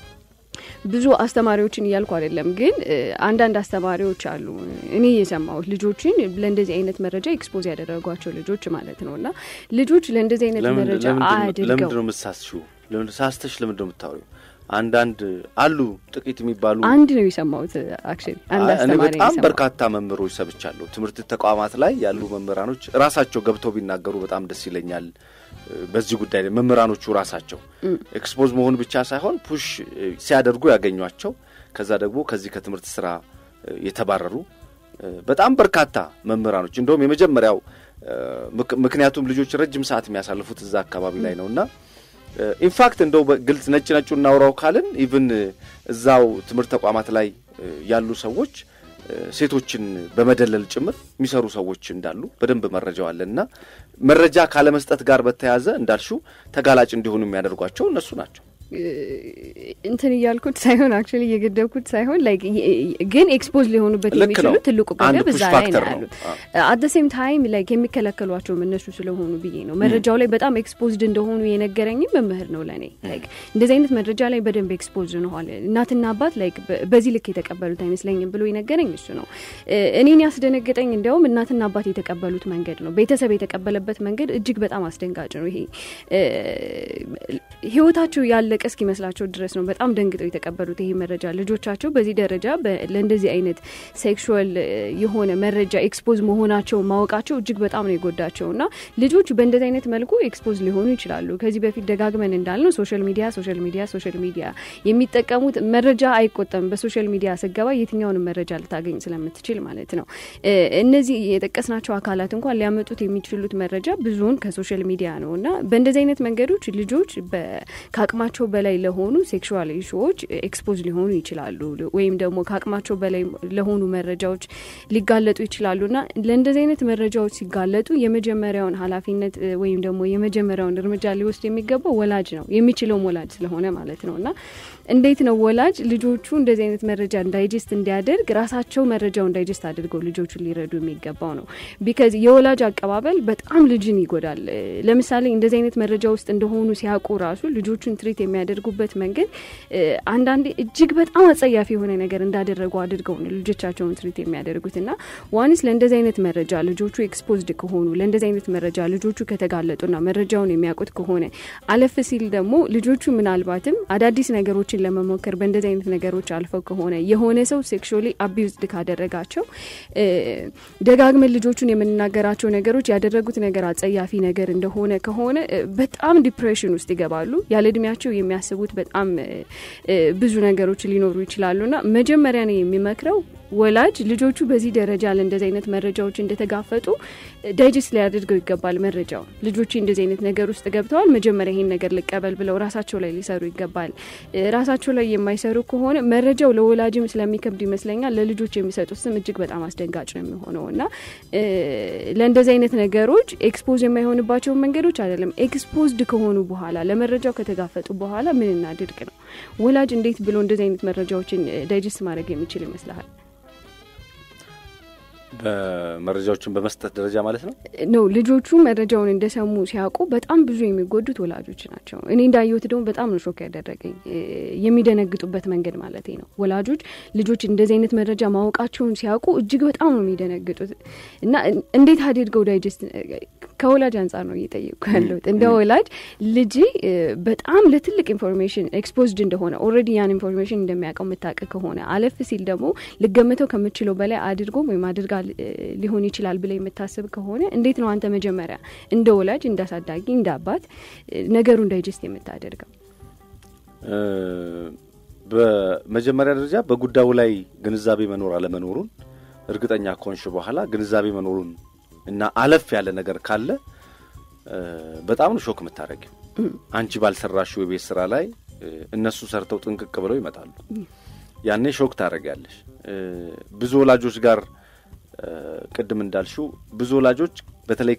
ብዙ አስተማሪዎችን እያልኩ አይደለም፣ ግን እ፣ አንዳንድ አስተማሪዎች አሉ እኔ የሰማሁት ልጆችን ለእንደዚህ አይነት መረጃ ኤክስፖዝ ያደረጓቸው ልጆች ማለት ነው። እና ልጆች ለእንደዚህ አይነት መረጃ አድርገው ለምንድን ነው የምትሳስሽው? ለምን ሳስተሽ ለምንድን ነው የምታወሪው? አንዳንድ አሉ ጥቂት የሚባሉ አንድ ነው የሰማሁት። አክቹዋሊ አንድ እኔ አስተማሪ ነው በጣም የሰማሁት። በርካታ መምህሮች ሰብቻለሁ። ትምህርት ተቋማት ላይ ያሉ መምህራኖች ራሳቸው ገብተው ቢናገሩ በጣም ደስ ይለኛል። እ፣ በዚህ ጉዳይ ላይ መምህራኖቹ ራሳቸው ኤክስፖዝ መሆን ብቻ ሳይሆን ፑሽ እ፣ ሲያደርጉ ያገኟቸው ከዛ ደግሞ ከዚህ ከትምህርት ስራ እ፣ የተባረሩ እ፣ በጣም በርካታ መምህራኖች እንደውም የመጀመሪያው እ፣ ምክ- ምክንያቱም ልጆች ረጅም ሰዓት የሚያሳልፉት እዛ አካባቢ ላይ ነው እና ኢንፋክት እንደው በግልጽ ነጭ ነጩ እናውራው ካልን ኢቭን እዛው ትምህርት ተቋማት ላይ እ፣ ያሉ ሰዎች እ፣ ሴቶችን በመደለል ጭምር የሚሰሩ ሰዎች እንዳሉ በደንብ መረጃው አለን እና መረጃ ካለመስጠት ጋር በተያያዘ እንዳልሽው ተጋላጭ እንዲሆኑ የሚያደርጓቸው እነሱ ናቸው። እንትን እያልኩት ሳይሆን አክቹዋሊ እየገደብኩት ሳይሆን ላይክ ግን ኤክስፖዝ ሊሆኑበት ልክ የሚችሉ ነው። ትልቁ አንድ ገደብ እዛ push ላይ ነው factor ነው። ያሉት። አት ሴም ታይም ላይክ የሚከለከሏቸውም እነሱ ስለሆኑ ብዬ ነው። መረጃው ላይ በጣም ኤክስፖዝድ እንደሆኑ የነገረኝም መምህር ነው ለእኔ። ላይክ እንደዚህ አይነት መረጃ ላይ በደንብ ኤክስፖዝድ ነኋል። እናትና አባት ላይክ በ- በዚህ ልክ የተቀበሉት አይመስለኝም ብሎ የነገረኝ እሱ ነው። እ፣ እኔን ያስደነገጠኝ እንዲያውም እናትና አባት የተቀበሉት መንገድ ነው። ቤተሰብ የተቀበለበት መንገድ እጅግ በጣም አስደንጋጭ ነው። ይሄ እ፣ ህይወታቸው ያለቀ ያለቀ እስኪመስላቸው ድረስ ነው በጣም ደንግጠው የተቀበሉት ይሄ መረጃ ልጆቻቸው በዚህ ደረጃ ለእንደዚህ አይነት ሴክሹዋል የሆነ መረጃ ኤክስፖዝ መሆናቸው ማወቃቸው እጅግ በጣም ነው የጎዳቸው እና ልጆች በእንደዚህ አይነት መልኩ ኤክስፖዝ ሊሆኑ ይችላሉ። ከዚህ በፊት ደጋግመን እንዳልነው ሶሻል ሚዲያ ሶሻል ሚዲያ ሶሻል ሚዲያ የሚጠቀሙት መረጃ አይቆጠም። በሶሻል ሚዲያ ስገባ የትኛውንም መረጃ ልታገኝ ስለምትችል ማለት ነው። እነዚህ የጠቀስናቸው አካላት እንኳን ሊያመጡት የሚችሉት መረጃ ብዙውን ከሶሻል ሚዲያ ነው እና በእንደዚህ አይነት መንገዶች ልጆች ከአቅማቸው በላይ ለሆኑ ሴክሹዋል ኢሹዎች ኤክስፖዝ ሊሆኑ ይችላሉ ወይም ደግሞ ከአቅማቸው በላይ ለሆኑ መረጃዎች ሊጋለጡ ይችላሉ እና ለእንደዚህ አይነት መረጃዎች ሲጋለጡ የመጀመሪያውን ኃላፊነት ወይም ደግሞ የመጀመሪያውን እርምጃ ሊወስድ የሚገባው ወላጅ ነው የሚችለውም ወላጅ ስለሆነ ማለት ነው እና እንዴት ነው ወላጅ ልጆቹ እንደዚህ አይነት መረጃ እንዳይጀስት እንዲያደርግ ራሳቸው መረጃውን ዳይጀስት አድርገው ልጆቹን ሊረዱ የሚገባው ነው። ቢካዝ የወላጅ አቀባበል በጣም ልጅን ይጎዳል። ለምሳሌ እንደዚህ አይነት መረጃ ውስጥ እንደሆኑ ሲያውቁ ራሱ ልጆቹን ትሪት የሚያደርጉበት መንገድ አንዳንዴ እጅግ በጣም አጸያፊ የሆነ ነገር እንዳደረጉ አድርገው ነው ልጆቻቸውን ትሪት የሚያደርጉት እና ዋንስ ለእንደዚህ አይነት መረጃ ልጆቹ ኤክስፖዝድ ከሆኑ ለእንደዚህ አይነት መረጃ ልጆቹ ከተጋለጡና መረጃውን የሚያውቁት ከሆነ አለፍ ሲል ደግሞ ልጆቹ ምናልባትም አዳዲስ ነገሮችን ለመሞከር በእንደዚህ አይነት ነገሮች አልፈው ከሆነ የሆነ ሰው ሴክሹዋሊ አቢዩዝድ ካደረጋቸው ደጋግመን ልጆቹን የምንናገራቸው ነገሮች ያደረጉት ነገር አጸያፊ ነገር እንደሆነ ከሆነ በጣም ዲፕሬሽን ውስጥ ይገባሉ። ያለ እድሜያቸው የሚያስቡት በጣም ብዙ ነገሮች ሊኖሩ ይችላሉና መጀመሪያ ነው የሚመክረው ወላጅ ልጆቹ በዚህ ደረጃ ለእንደዚህ አይነት መረጃዎች እንደተጋፈጡ ዳይጀስት ሊያደርገው ይገባል። መረጃው ልጆች እንደዚህ አይነት ነገር ውስጥ ገብተዋል፣ መጀመሪያ ይሄን ነገር ልቀበል ብለው ራሳቸው ላይ ሊሰሩ ይገባል። ራሳቸው ላይ የማይሰሩ ከሆነ መረጃው ለወላጅም ስለሚከብድ ይመስለኛል ለልጆች የሚሰጡት ስም እጅግ በጣም አስደንጋጭ ነው የሚሆነው እና ለእንደዚህ አይነት ነገሮች ኤክስፖዝ የማይሆንባቸውን መንገዶች አይደለም ኤክስፖዝድ ከሆኑ በኋላ ለመረጃው ከተጋፈጡ በኋላ ምን እናድርግ ነው ወላጅ እንዴት ብሎ እንደዚህ አይነት መረጃዎችን ዳይጀስት ማድረግ የሚችል ይመስልሃል? በመረጃዎችን በመስጠት ደረጃ ማለት ነው ነው ልጆቹ መረጃውን እንደሰሙ ሲያውቁ በጣም ብዙ የሚጎዱት ወላጆች ናቸው። እኔ እንዳየሁት ደግሞ በጣም ነው ሾክ ያደረገኝ የሚደነግጡበት መንገድ ማለት ነው። ወላጆች ልጆች እንደዚህ አይነት መረጃ ማወቃቸውን ሲያውቁ እጅግ በጣም ነው የሚደነግጡት እና እንዴት አድርገው ዳይጀስት ከወላጅ አንጻር ነው እየጠየቁ ያለሁት። እንደ ወላጅ ልጅ በጣም ለትልቅ ኢንፎርሜሽን ኤክስፖዝድ እንደሆነ ኦልሬዲ ያን ኢንፎርሜሽን እንደሚያውቀው የምታውቅ ከሆነ አለፍ ሲል ደግሞ ልገምተው ከምችለው በላይ አድርጎ ወይም አድርጋ ሊሆን ይችላል ብለ የምታስብ ከሆነ እንዴት ነው አንተ መጀመሪያ እንደ ወላጅ እንደ አሳዳጊ እንደ አባት ነገሩን ዳይጀስት የምታደርገው? በመጀመሪያ ደረጃ በጉዳዩ ላይ ግንዛቤ መኖር አለመኖሩን እርግጠኛ ከሆንሽ በኋላ ግንዛቤ መኖሩን እና አለፍ ያለ ነገር ካለ በጣም ነው ሾክ የምታደረጊው። አንቺ ባልሰራሽው የቤት ስራ ላይ እነሱ ሰርተው ጥንቅቅ ብለው ይመጣሉ። ያኔ ሾክ ታደረጊያለሽ። ብዙ ወላጆች ጋር ቅድም እንዳልሽው ብዙ ወላጆች በተለይ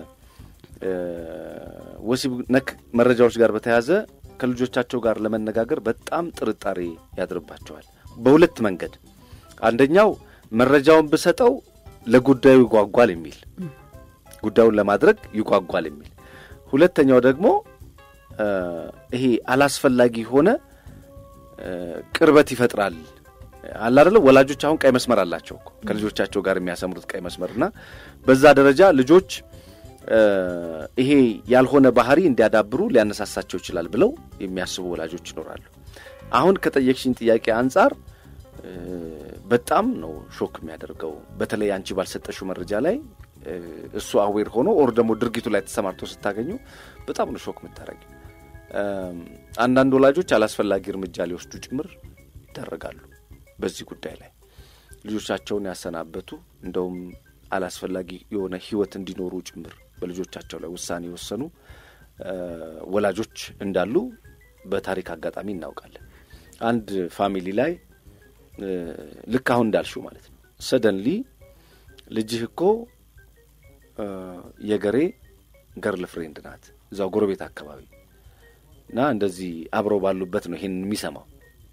ከወሲብ ነክ መረጃዎች ጋር በተያያዘ ከልጆቻቸው ጋር ለመነጋገር በጣም ጥርጣሬ ያድርባቸዋል። በሁለት መንገድ፣ አንደኛው መረጃውን ብሰጠው ለጉዳዩ ይጓጓል የሚል ጉዳዩን ለማድረግ ይጓጓል የሚል፣ ሁለተኛው ደግሞ ይሄ አላስፈላጊ ሆነ ቅርበት ይፈጥራል አለ አይደለ? ወላጆች አሁን ቀይ መስመር አላቸው እኮ ከልጆቻቸው ጋር የሚያሰምሩት ቀይ መስመር እና በዛ ደረጃ ልጆች ይሄ ያልሆነ ባህሪ እንዲያዳብሩ ሊያነሳሳቸው ይችላል ብለው የሚያስቡ ወላጆች ይኖራሉ። አሁን ከጠየቅሽኝ ጥያቄ አንጻር በጣም ነው ሾክ የሚያደርገው። በተለይ አንቺ ባልሰጠሽው መረጃ ላይ እሱ አዌር ሆኖ ኦር ደግሞ ድርጊቱ ላይ ተሰማርቶ ስታገኙ በጣም ነው ሾክ የምታደርጊው። አንዳንድ ወላጆች አላስፈላጊ እርምጃ ሊወስዱ ጭምር ይደረጋሉ። በዚህ ጉዳይ ላይ ልጆቻቸውን ያሰናበቱ እንደውም አላስፈላጊ የሆነ ሕይወት እንዲኖሩ ጭምር በልጆቻቸው ላይ ውሳኔ የወሰኑ ወላጆች እንዳሉ በታሪክ አጋጣሚ እናውቃለን። አንድ ፋሚሊ ላይ ልክ አሁን እንዳልሽው ማለት ነው ሰደንሊ ልጅህ እኮ የገሬ ገርል ፍሬንድ ናት እዛው ጎረቤት አካባቢ እና እንደዚህ አብረው ባሉበት ነው ይሄን የሚሰማው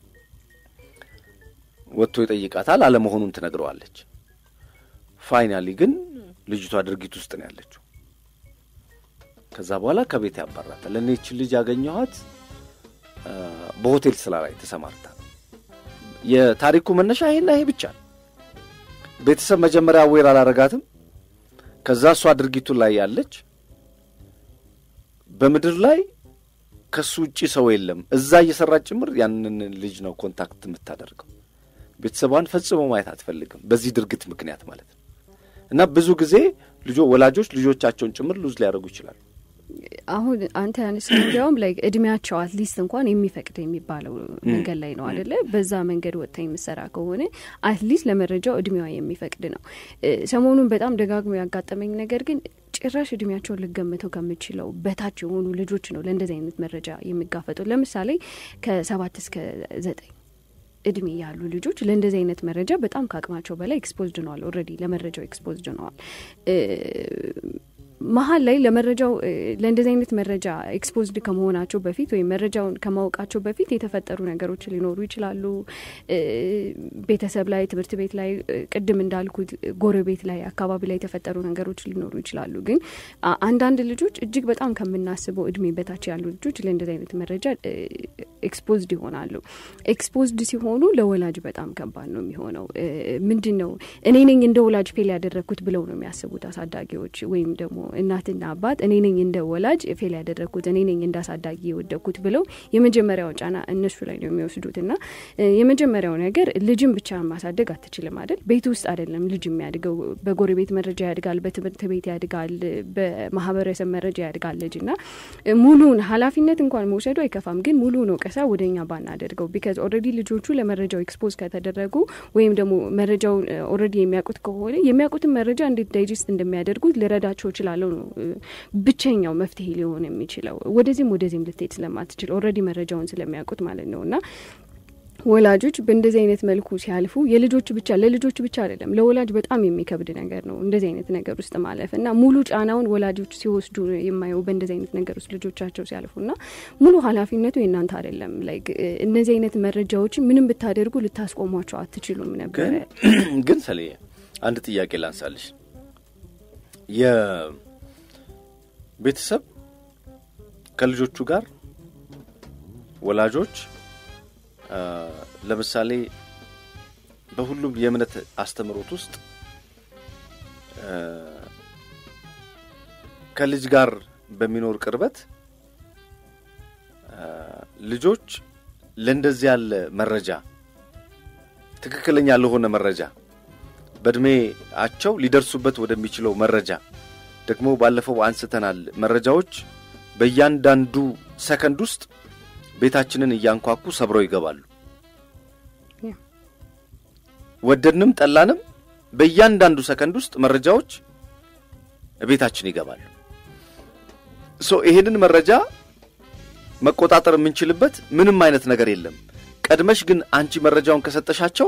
ወጥቶ ይጠይቃታል። አለመሆኑን ትነግረዋለች። ፋይናሊ ግን ልጅቷ ድርጊት ውስጥ ነው ያለችው። ከዛ በኋላ ከቤት ያባራታል። እኔ ይችን ልጅ ያገኘኋት በሆቴል ስራ ላይ ተሰማርታ። የታሪኩ መነሻ ይሄና ይሄ ብቻ ነው። ቤተሰብ መጀመሪያ አዌር አላረጋትም። ከዛ እሷ ድርጊቱ ላይ ያለች በምድር ላይ ከሱ ውጪ ሰው የለም። እዛ እየሰራች ጭምር ያንን ልጅ ነው ኮንታክት የምታደርገው። ቤተሰቧን ፈጽሞ ማየት አትፈልግም፣ በዚህ ድርጊት ምክንያት ማለት ነው። እና ብዙ ጊዜ ልጆ ወላጆች ልጆቻቸውን ጭምር ሉዝ ሊያደርጉ ይችላሉ። አሁን አንተ ያነሳው እንዲያውም ላይ እድሜያቸው አትሊስት እንኳን የሚፈቅድ የሚባለው መንገድ ላይ ነው አደለ? በዛ መንገድ ወጥታ የምሰራ ከሆነ አትሊስት ለመረጃው እድሜዋ የሚፈቅድ ነው። ሰሞኑን በጣም ደጋግሞ ያጋጠመኝ ነገር ግን ጭራሽ እድሜያቸውን ልገምተው ከምችለው በታች የሆኑ ልጆች ነው ለእንደዚህ አይነት መረጃ የሚጋፈጠው። ለምሳሌ ከሰባት እስከ ዘጠኝ እድሜ ያሉ ልጆች ለእንደዚህ አይነት መረጃ በጣም ከአቅማቸው በላይ ኤክስፖዝድ ነዋል። ኦልሬዲ ለመረጃው ኤክስፖዝድ ነዋል። መሀል ላይ ለመረጃው ለእንደዚህ አይነት መረጃ ኤክስፖዝድ ከመሆናቸው በፊት ወይም መረጃውን ከማወቃቸው በፊት የተፈጠሩ ነገሮች ሊኖሩ ይችላሉ። ቤተሰብ ላይ፣ ትምህርት ቤት ላይ፣ ቅድም እንዳልኩት ጎረቤት ላይ፣ አካባቢ ላይ የተፈጠሩ ነገሮች ሊኖሩ ይችላሉ። ግን አንዳንድ ልጆች እጅግ በጣም ከምናስበው እድሜ በታች ያሉ ልጆች ለእንደዚህ አይነት መረጃ ኤክስፖዝድ ይሆናሉ። ኤክስፖዝድ ሲሆኑ ለወላጅ በጣም ከባድ ነው የሚሆነው። ምንድን ነው እኔ ነኝ እንደ ወላጅ ፌል ያደረግኩት ብለው ነው የሚያስቡት አሳዳጊዎች ወይም ደግሞ እናትና አባት እኔ ነኝ እንደ ወላጅ ፌል ያደረግኩት እኔ ነኝ እንደ አሳዳጊ የወደቅኩት ብለው የመጀመሪያው ጫና እነሱ ላይ ነው የሚወስዱት። እና የመጀመሪያው ነገር ልጅን ብቻ ማሳደግ አትችልም አይደል? ቤት ውስጥ አይደለም ልጅ የሚያድገው። በጎረቤት መረጃ ያድጋል፣ በትምህርት ቤት ያድጋል፣ በማህበረሰብ መረጃ ያድጋል ልጅ እና ሙሉውን ኃላፊነት እንኳን መውሰዱ አይከፋም። ግን ሙሉውን ወቀሳ ወደ እኛ ባናደርገው ቢካዝ ኦልሬዲ ልጆቹ ለመረጃው ኤክስፖዝ ከተደረጉ ወይም ደግሞ መረጃውን ኦልሬዲ የሚያውቁት ከሆነ የሚያውቁትን መረጃ እንዴት ዳይጀስት እንደሚያደርጉት ልረዳቸው ይችላል ስላለው ነው ብቸኛው መፍትሄ ሊሆን የሚችለው። ወደዚህም ወደዚህም ልትሄድ ስለማትችል ኦልሬዲ መረጃውን ስለሚያውቁት ማለት ነው እና ወላጆች በእንደዚህ አይነት መልኩ ሲያልፉ የልጆች ብቻ ለልጆች ብቻ አይደለም ለወላጅ በጣም የሚከብድ ነገር ነው እንደዚህ አይነት ነገር ውስጥ ማለፍ እና ሙሉ ጫናውን ወላጆች ሲወስዱ የማየው በእንደዚህ አይነት ነገር ውስጥ ልጆቻቸው ሲያልፉ እና ሙሉ ኃላፊነቱ የእናንተ አይደለም። ላይክ እነዚህ አይነት መረጃዎችን ምንም ብታደርጉ ልታስቆሟቸው አትችሉም ነበረ። ግን ሰልዬ አንድ ጥያቄ ላንሳልሽ። የቤተሰብ ከልጆቹ ጋር ወላጆች ለምሳሌ በሁሉም የእምነት አስተምህሮት ውስጥ ከልጅ ጋር በሚኖር ቅርበት ልጆች ለእንደዚህ ያለ መረጃ ትክክለኛ ለሆነ መረጃ በእድሜያቸው ሊደርሱበት ወደሚችለው መረጃ ደግሞ ባለፈው አንስተናል። መረጃዎች በእያንዳንዱ ሰከንድ ውስጥ ቤታችንን እያንኳኩ ሰብረው ይገባሉ። ወደድንም ጠላንም በእያንዳንዱ ሰከንድ ውስጥ መረጃዎች ቤታችን ይገባሉ። ሶ ይሄንን መረጃ መቆጣጠር የምንችልበት ምንም አይነት ነገር የለም። ቀድመሽ ግን አንቺ መረጃውን ከሰጠሻቸው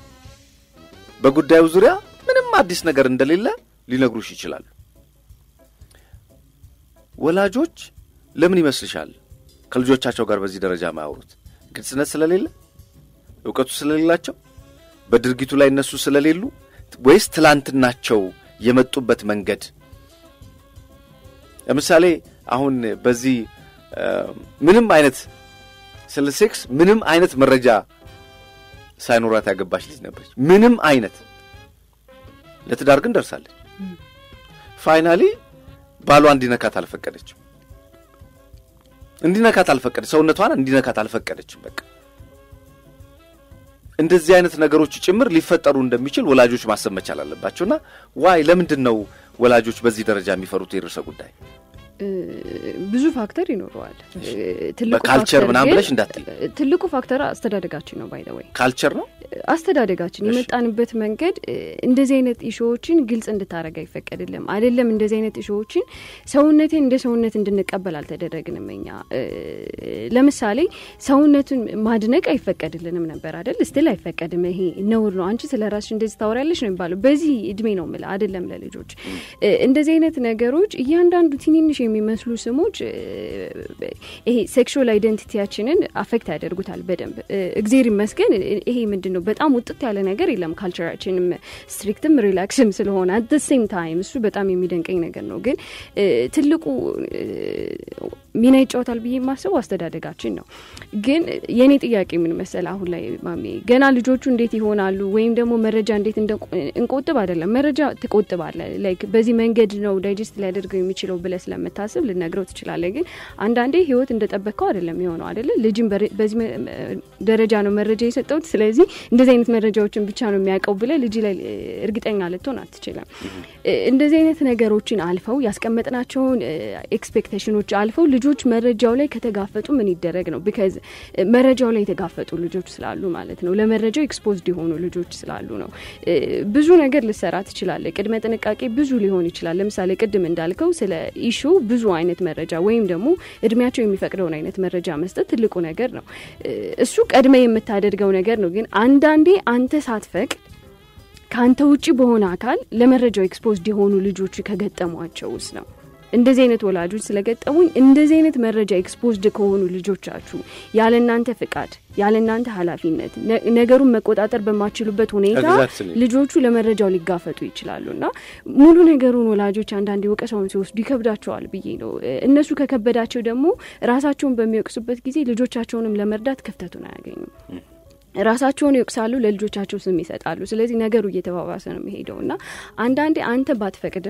በጉዳዩ ዙሪያ ምንም አዲስ ነገር እንደሌለ ሊነግሩሽ ይችላሉ። ወላጆች ለምን ይመስልሻል ከልጆቻቸው ጋር በዚህ ደረጃ ማያወሩት? ግልጽነት ስለሌለ፣ እውቀቱ ስለሌላቸው፣ በድርጊቱ ላይ እነሱ ስለሌሉ ወይስ ትላንትናቸው የመጡበት መንገድ? ለምሳሌ አሁን በዚህ ምንም አይነት ስለ ሴክስ ምንም አይነት መረጃ ሳይኖራት ያገባች ልጅ ነበረች። ምንም አይነት ለትዳር ግን ደርሳለች። ፋይናሊ ባሏ እንዲነካት አልፈቀደችም። እንዲነካት አልፈቀደች። ሰውነቷን እንዲነካት አልፈቀደችም። በቃ እንደዚህ አይነት ነገሮች ጭምር ሊፈጠሩ እንደሚችል ወላጆች ማሰብ መቻል አለባቸውና ዋይ ለምንድን ነው ወላጆች በዚህ ደረጃ የሚፈሩት የርዕሰ ጉዳይ? ብዙ ፋክተር ይኖረዋል። በካልቸር ምናምን ብለሽ እንዳትይ። ትልቁ ፋክተር አስተዳደጋችን ነው። ባይ ዘ ወይ ካልቸር ነው አስተዳደጋችን የመጣንበት መንገድ እንደዚህ አይነት ኢሾዎችን ግልጽ እንድታደረግ አይፈቀድልም። አይደለም እንደዚህ አይነት ኢሾዎችን ሰውነትን እንደ ሰውነት እንድንቀበል አልተደረግንም። እኛ ለምሳሌ ሰውነቱን ማድነቅ አይፈቀድልንም ነበር አይደል? ስቲል አይፈቀድም። ይሄ ነውር ነው። አንቺ ስለ ራስሽ እንደዚህ ታወሪያለሽ ነው የሚባለው። በዚህ እድሜ ነው የምልህ አይደለም ለልጆች እንደዚህ አይነት ነገሮች እያንዳንዱ ትንንሽ የሚመስሉ ስሞች ይሄ ሴክሹዋል አይደንቲቲያችንን አፌክት ያደርጉታል በደንብ እግዜር ይመስገን። ይሄ ምንድን ነው በጣም ውጥት ያለ ነገር የለም። ካልቸራችንም ስትሪክትም ሪላክስም ስለሆነ አት ሴም ታይም እሱ በጣም የሚደንቀኝ ነገር ነው። ግን ትልቁ ሚና ይጫወታል ብዬ የማስበው አስተዳደጋችን ነው። ግን የእኔ ጥያቄ ምን መሰል አሁን ላይ ማሜ ገና ልጆቹ እንዴት ይሆናሉ ወይም ደግሞ መረጃ እንዴት እንቆጥብ አይደለም። መረጃ ትቆጥባለ ላይክ በዚህ መንገድ ነው ዳይጀስት ሊያደርገው የሚችለው ብለ ስለምታ ስታስብ ልነግረው ትችላለህ። ግን አንዳንዴ ህይወት እንደጠበቅከው አይደለም የሆነው አይደለ? ልጅም በዚህ ደረጃ ነው መረጃ የሰጠውት፣ ስለዚህ እንደዚህ አይነት መረጃዎችን ብቻ ነው የሚያውቀው ብለህ ልጅ ላይ እርግጠኛ ልትሆን አትችልም። እንደዚህ አይነት ነገሮችን አልፈው ያስቀመጥናቸውን ኤክስፔክቴሽኖች አልፈው ልጆች መረጃው ላይ ከተጋፈጡ ምን ይደረግ ነው? ቢካዝ መረጃው ላይ የተጋፈጡ ልጆች ስላሉ ማለት ነው። ለመረጃው ኤክስፖዝድ የሆኑ ልጆች ስላሉ ነው። ብዙ ነገር ልሰራ ትችላለህ። ቅድመ ጥንቃቄ ብዙ ሊሆን ይችላል። ለምሳሌ ቅድም እንዳልከው ስለ ኢሹ ብዙ አይነት መረጃ ወይም ደግሞ እድሜያቸው የሚፈቅደውን አይነት መረጃ መስጠት ትልቁ ነገር ነው። እሱ ቀድመ የምታደርገው ነገር ነው። ግን አንዳንዴ አንተ ሳትፈቅድ ከአንተ ውጭ በሆነ አካል ለመረጃው ኤክስፖዝድ የሆኑ ልጆች ከገጠሟቸው ውስጥ ነው እንደዚህ አይነት ወላጆች ስለገጠሙኝ እንደዚህ አይነት መረጃ ኤክስፖዝድ ከሆኑ ልጆቻችሁ ያለ እናንተ ፍቃድ ያለ እናንተ ኃላፊነት ነገሩን መቆጣጠር በማችሉበት ሁኔታ ልጆቹ ለመረጃው ሊጋፈጡ ይችላሉ እና ሙሉ ነገሩን ወላጆች አንዳንዴ ወቀሳውን ሲወስዱ ይከብዳቸዋል ብዬ ነው። እነሱ ከከበዳቸው ደግሞ ራሳቸውን በሚወቅሱበት ጊዜ ልጆቻቸውንም ለመርዳት ክፍተቱን አያገኙም። ራሳቸውን ይወቅሳሉ፣ ለልጆቻቸው ስም ይሰጣሉ። ስለዚህ ነገሩ እየተባባሰ ነው የሚሄደው እና አንዳንዴ አንተ ባትፈቅድም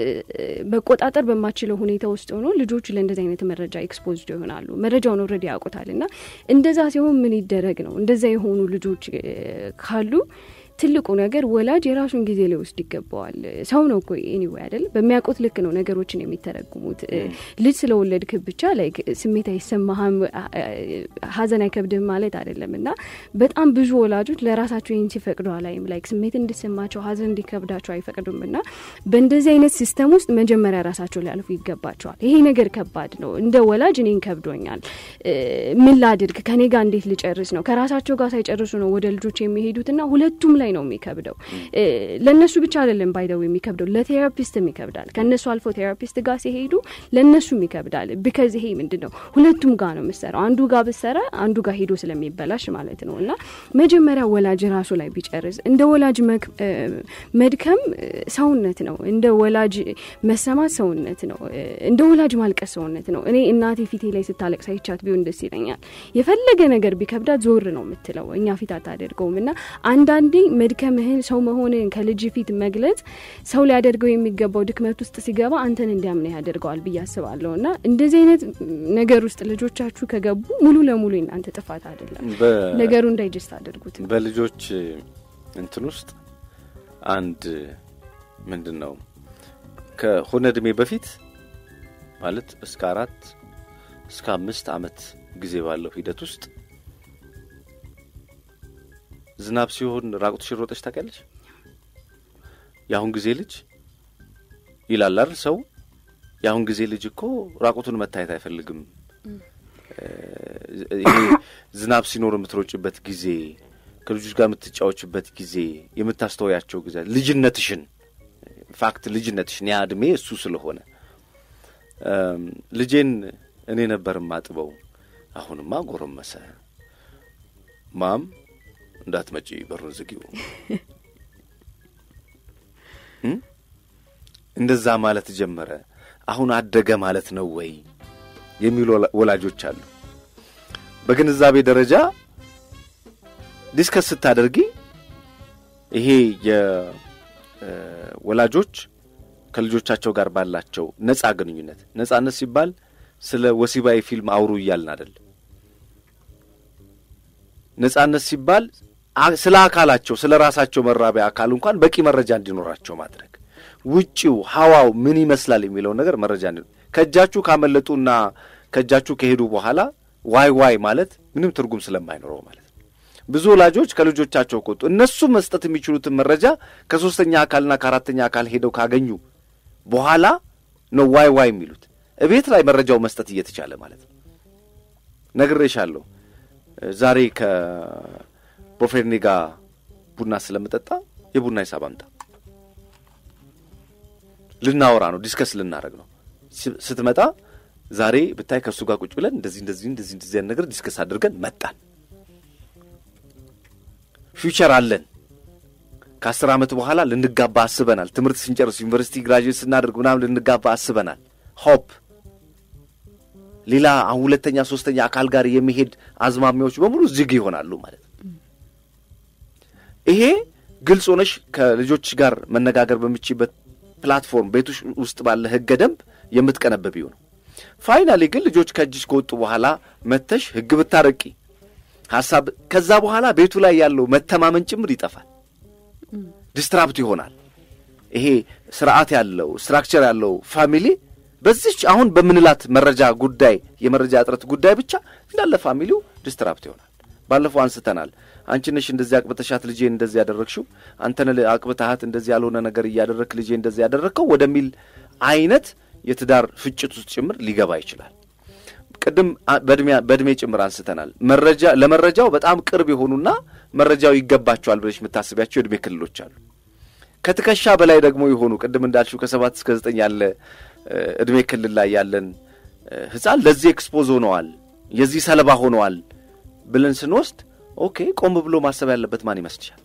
መቆጣጠር በማችለው ሁኔታ ውስጥ ሆኖ ልጆቹ ለእንደዚህ አይነት መረጃ ኤክስፖዝድ ይሆናሉ። መረጃውን ኦልሬዲ ያውቁታል እና እንደዛ ሲሆን ምን ይደረግ ነው? እንደዛ የሆኑ ልጆች ካሉ ትልቁ ነገር ወላጅ የራሱን ጊዜ ሊወስድ ይገባዋል። ሰው ነው እኮ ኤኒዌይ አይደል? በሚያውቁት ልክ ነው ነገሮችን የሚተረጉሙት። ልጅ ስለወለድክ ብቻ ላይ ስሜት አይሰማህም፣ ሀዘን አይከብድህም ማለት አይደለም እና በጣም ብዙ ወላጆች ለራሳቸው ይህን ሲፈቅዱ አላይም። ላይክ ስሜት እንዲሰማቸው ሀዘን እንዲከብዳቸው አይፈቅዱም እና በእንደዚህ አይነት ሲስተም ውስጥ መጀመሪያ ራሳቸው ሊያልፉ ይገባቸዋል። ይሄ ነገር ከባድ ነው። እንደ ወላጅ እኔን ከብዶኛል፣ ምን ላድርግ፣ ከኔ ጋር እንዴት ልጨርስ ነው። ከራሳቸው ጋር ሳይጨርሱ ነው ወደ ልጆች የሚሄዱትና ሁለቱም ላይ ነው የሚከብደው። ለእነሱ ብቻ አይደለም ባይደው የሚከብደው ለቴራፒስትም ይከብዳል። ከእነሱ አልፎ ቴራፒስት ጋር ሲሄዱ ለእነሱም ይከብዳል። ቢከዝ ይሄ ምንድን ነው ሁለቱም ጋር ነው የምሰራው። አንዱ ጋር ብሰራ አንዱ ጋር ሄዶ ስለሚበላሽ ማለት ነው። እና መጀመሪያ ወላጅ ራሱ ላይ ቢጨርስ እንደ ወላጅ መድከም ሰውነት ነው። እንደ ወላጅ መሰማት ሰውነት ነው። እንደ ወላጅ ማልቀስ ሰውነት ነው። እኔ እናቴ ፊቴ ላይ ስታለቅስ አይቻት ቢሆን ደስ ይለኛል። የፈለገ ነገር ቢከብዳት ዞር ነው የምትለው፣ እኛ ፊት አታደርገውም እና አንዳንዴ መድከምህን ሰው መሆንን ከልጅ ፊት መግለጽ ሰው ሊያደርገው የሚገባው ድክመት ውስጥ ሲገባ አንተን እንዲያምነህ ያደርገዋል ብዬ አስባለሁ። እና እንደዚህ አይነት ነገር ውስጥ ልጆቻችሁ ከገቡ ሙሉ ለሙሉ እናንተ ጥፋት አይደለም፣ ነገሩ እንዳይጀስት አድርጉት። በልጆች እንትን ውስጥ አንድ ምንድን ነው ከሆነ እድሜ በፊት ማለት እስከ አራት እስከ አምስት አመት ጊዜ ባለው ሂደት ውስጥ ዝናብ ሲሆን ራቁትሽን ሮጠሽ ታውቂያለሽ? የአሁን ጊዜ ልጅ ይላል አይደል ሰው። የአሁን ጊዜ ልጅ እኮ ራቁቱን መታየት አይፈልግም። ይሄ ዝናብ ሲኖር የምትሮጭበት ጊዜ፣ ከልጆች ጋር የምትጫወችበት ጊዜ፣ የምታስተወያቸው ጊዜ ልጅነትሽን ፋክት ልጅነትሽን ያ እድሜ እሱ ስለሆነ ልጄን እኔ ነበር ማጥበው። አሁንማ ጎረመሰ ማም እንዳትመጪ በሩን ዝጊው። እንደዛ ማለት ጀመረ። አሁን አደገ ማለት ነው ወይ የሚሉ ወላጆች አሉ። በግንዛቤ ደረጃ ዲስከስ ስታደርጊ ይሄ የወላጆች ከልጆቻቸው ጋር ባላቸው ነጻ ግንኙነት፣ ነጻነት ሲባል ስለ ወሲባዊ ፊልም አውሩ እያልን አይደል። ነጻነት ሲባል ስለ አካላቸው ስለ ራሳቸው መራቢያ አካል እንኳን በቂ መረጃ እንዲኖራቸው ማድረግ ውጪው ሀዋው ምን ይመስላል የሚለውን ነገር መረጃ እንዲ ከእጃችሁ ካመለጡና ከእጃችሁ ከሄዱ በኋላ ዋይ ዋይ ማለት ምንም ትርጉም ስለማይኖረው ማለት ነው። ብዙ ወላጆች ከልጆቻቸው ከወጡ እነሱ መስጠት የሚችሉትን መረጃ ከሶስተኛ አካልና ከአራተኛ አካል ሄደው ካገኙ በኋላ ነው ዋይ ዋይ የሚሉት። እቤት ላይ መረጃው መስጠት እየተቻለ ማለት ነው። ነግሬሻለሁ ዛሬ ከፕሮፌርኔ ጋር ቡና ስለምጠጣ የቡና ሂሳብ አምጣ። ልናወራ ነው፣ ዲስከስ ልናደርግ ነው። ስትመጣ ዛሬ ብታይ ከእሱ ጋር ቁጭ ብለን እንደዚህ እንደዚህ እንደዚህ እንደዚህ ነገር ዲስከስ አድርገን መጣን። ፊውቸር አለን። ከአስር ዓመት በኋላ ልንጋባ አስበናል። ትምህርት ስንጨርስ ዩኒቨርሲቲ ግራጁዌት ስናደርግ ምናምን ልንጋባ አስበናል። ሆፕ ሌላ አሁን ሁለተኛ ሶስተኛ አካል ጋር የሚሄድ አዝማሚያዎች በሙሉ ዝግ ይሆናሉ ማለት ነው። ይሄ ግልጽ ሆነሽ ከልጆች ጋር መነጋገር በምችበት ፕላትፎርም ቤት ውስጥ ባለ ህገ ደንብ የምትቀነበቢው ነው። ፋይናሊ ግን ልጆች ከእጅሽ ከወጡ በኋላ መተሽ ህግ ብታረቂ ሀሳብ ከዛ በኋላ ቤቱ ላይ ያለው መተማመን ጭምር ይጠፋል፣ ዲስትራፕት ይሆናል። ይሄ ስርዓት ያለው ስትራክቸር ያለው ፋሚሊ በዚች አሁን በምንላት መረጃ ጉዳይ የመረጃ እጥረት ጉዳይ ብቻ እንዳለ ፋሚሊው ዲስትራፕት ይሆናል። ባለፈው አንስተናል። አንቺ ነሽ እንደዚህ አቅብተሻት ልጄ እንደዚህ ያደረግሽው፣ አንተነ አቅብተሃት እንደዚህ ያልሆነ ነገር እያደረግክ ልጄ እንደዚህ ያደረግከው ወደሚል አይነት የትዳር ፍጭት ውስጥ ጭምር ሊገባ ይችላል። ቅድም በእድሜ ጭምር አንስተናል። መረጃ ለመረጃው በጣም ቅርብ የሆኑና መረጃው ይገባቸዋል ብለሽ የምታስቢያቸው የእድሜ ክልሎች አሉ። ከትከሻ በላይ ደግሞ የሆኑ ቅድም እንዳልሽው ከሰባት እስከ ዘጠኝ ያለ እድሜ ክልል ላይ ያለን ህፃን ለዚህ ኤክስፖዝ ሆነዋል፣ የዚህ ሰለባ ሆነዋል ብለን ስንወስድ ኦኬ፣ ቆም ብሎ ማሰብ ያለበት ማን ይመስልሻል?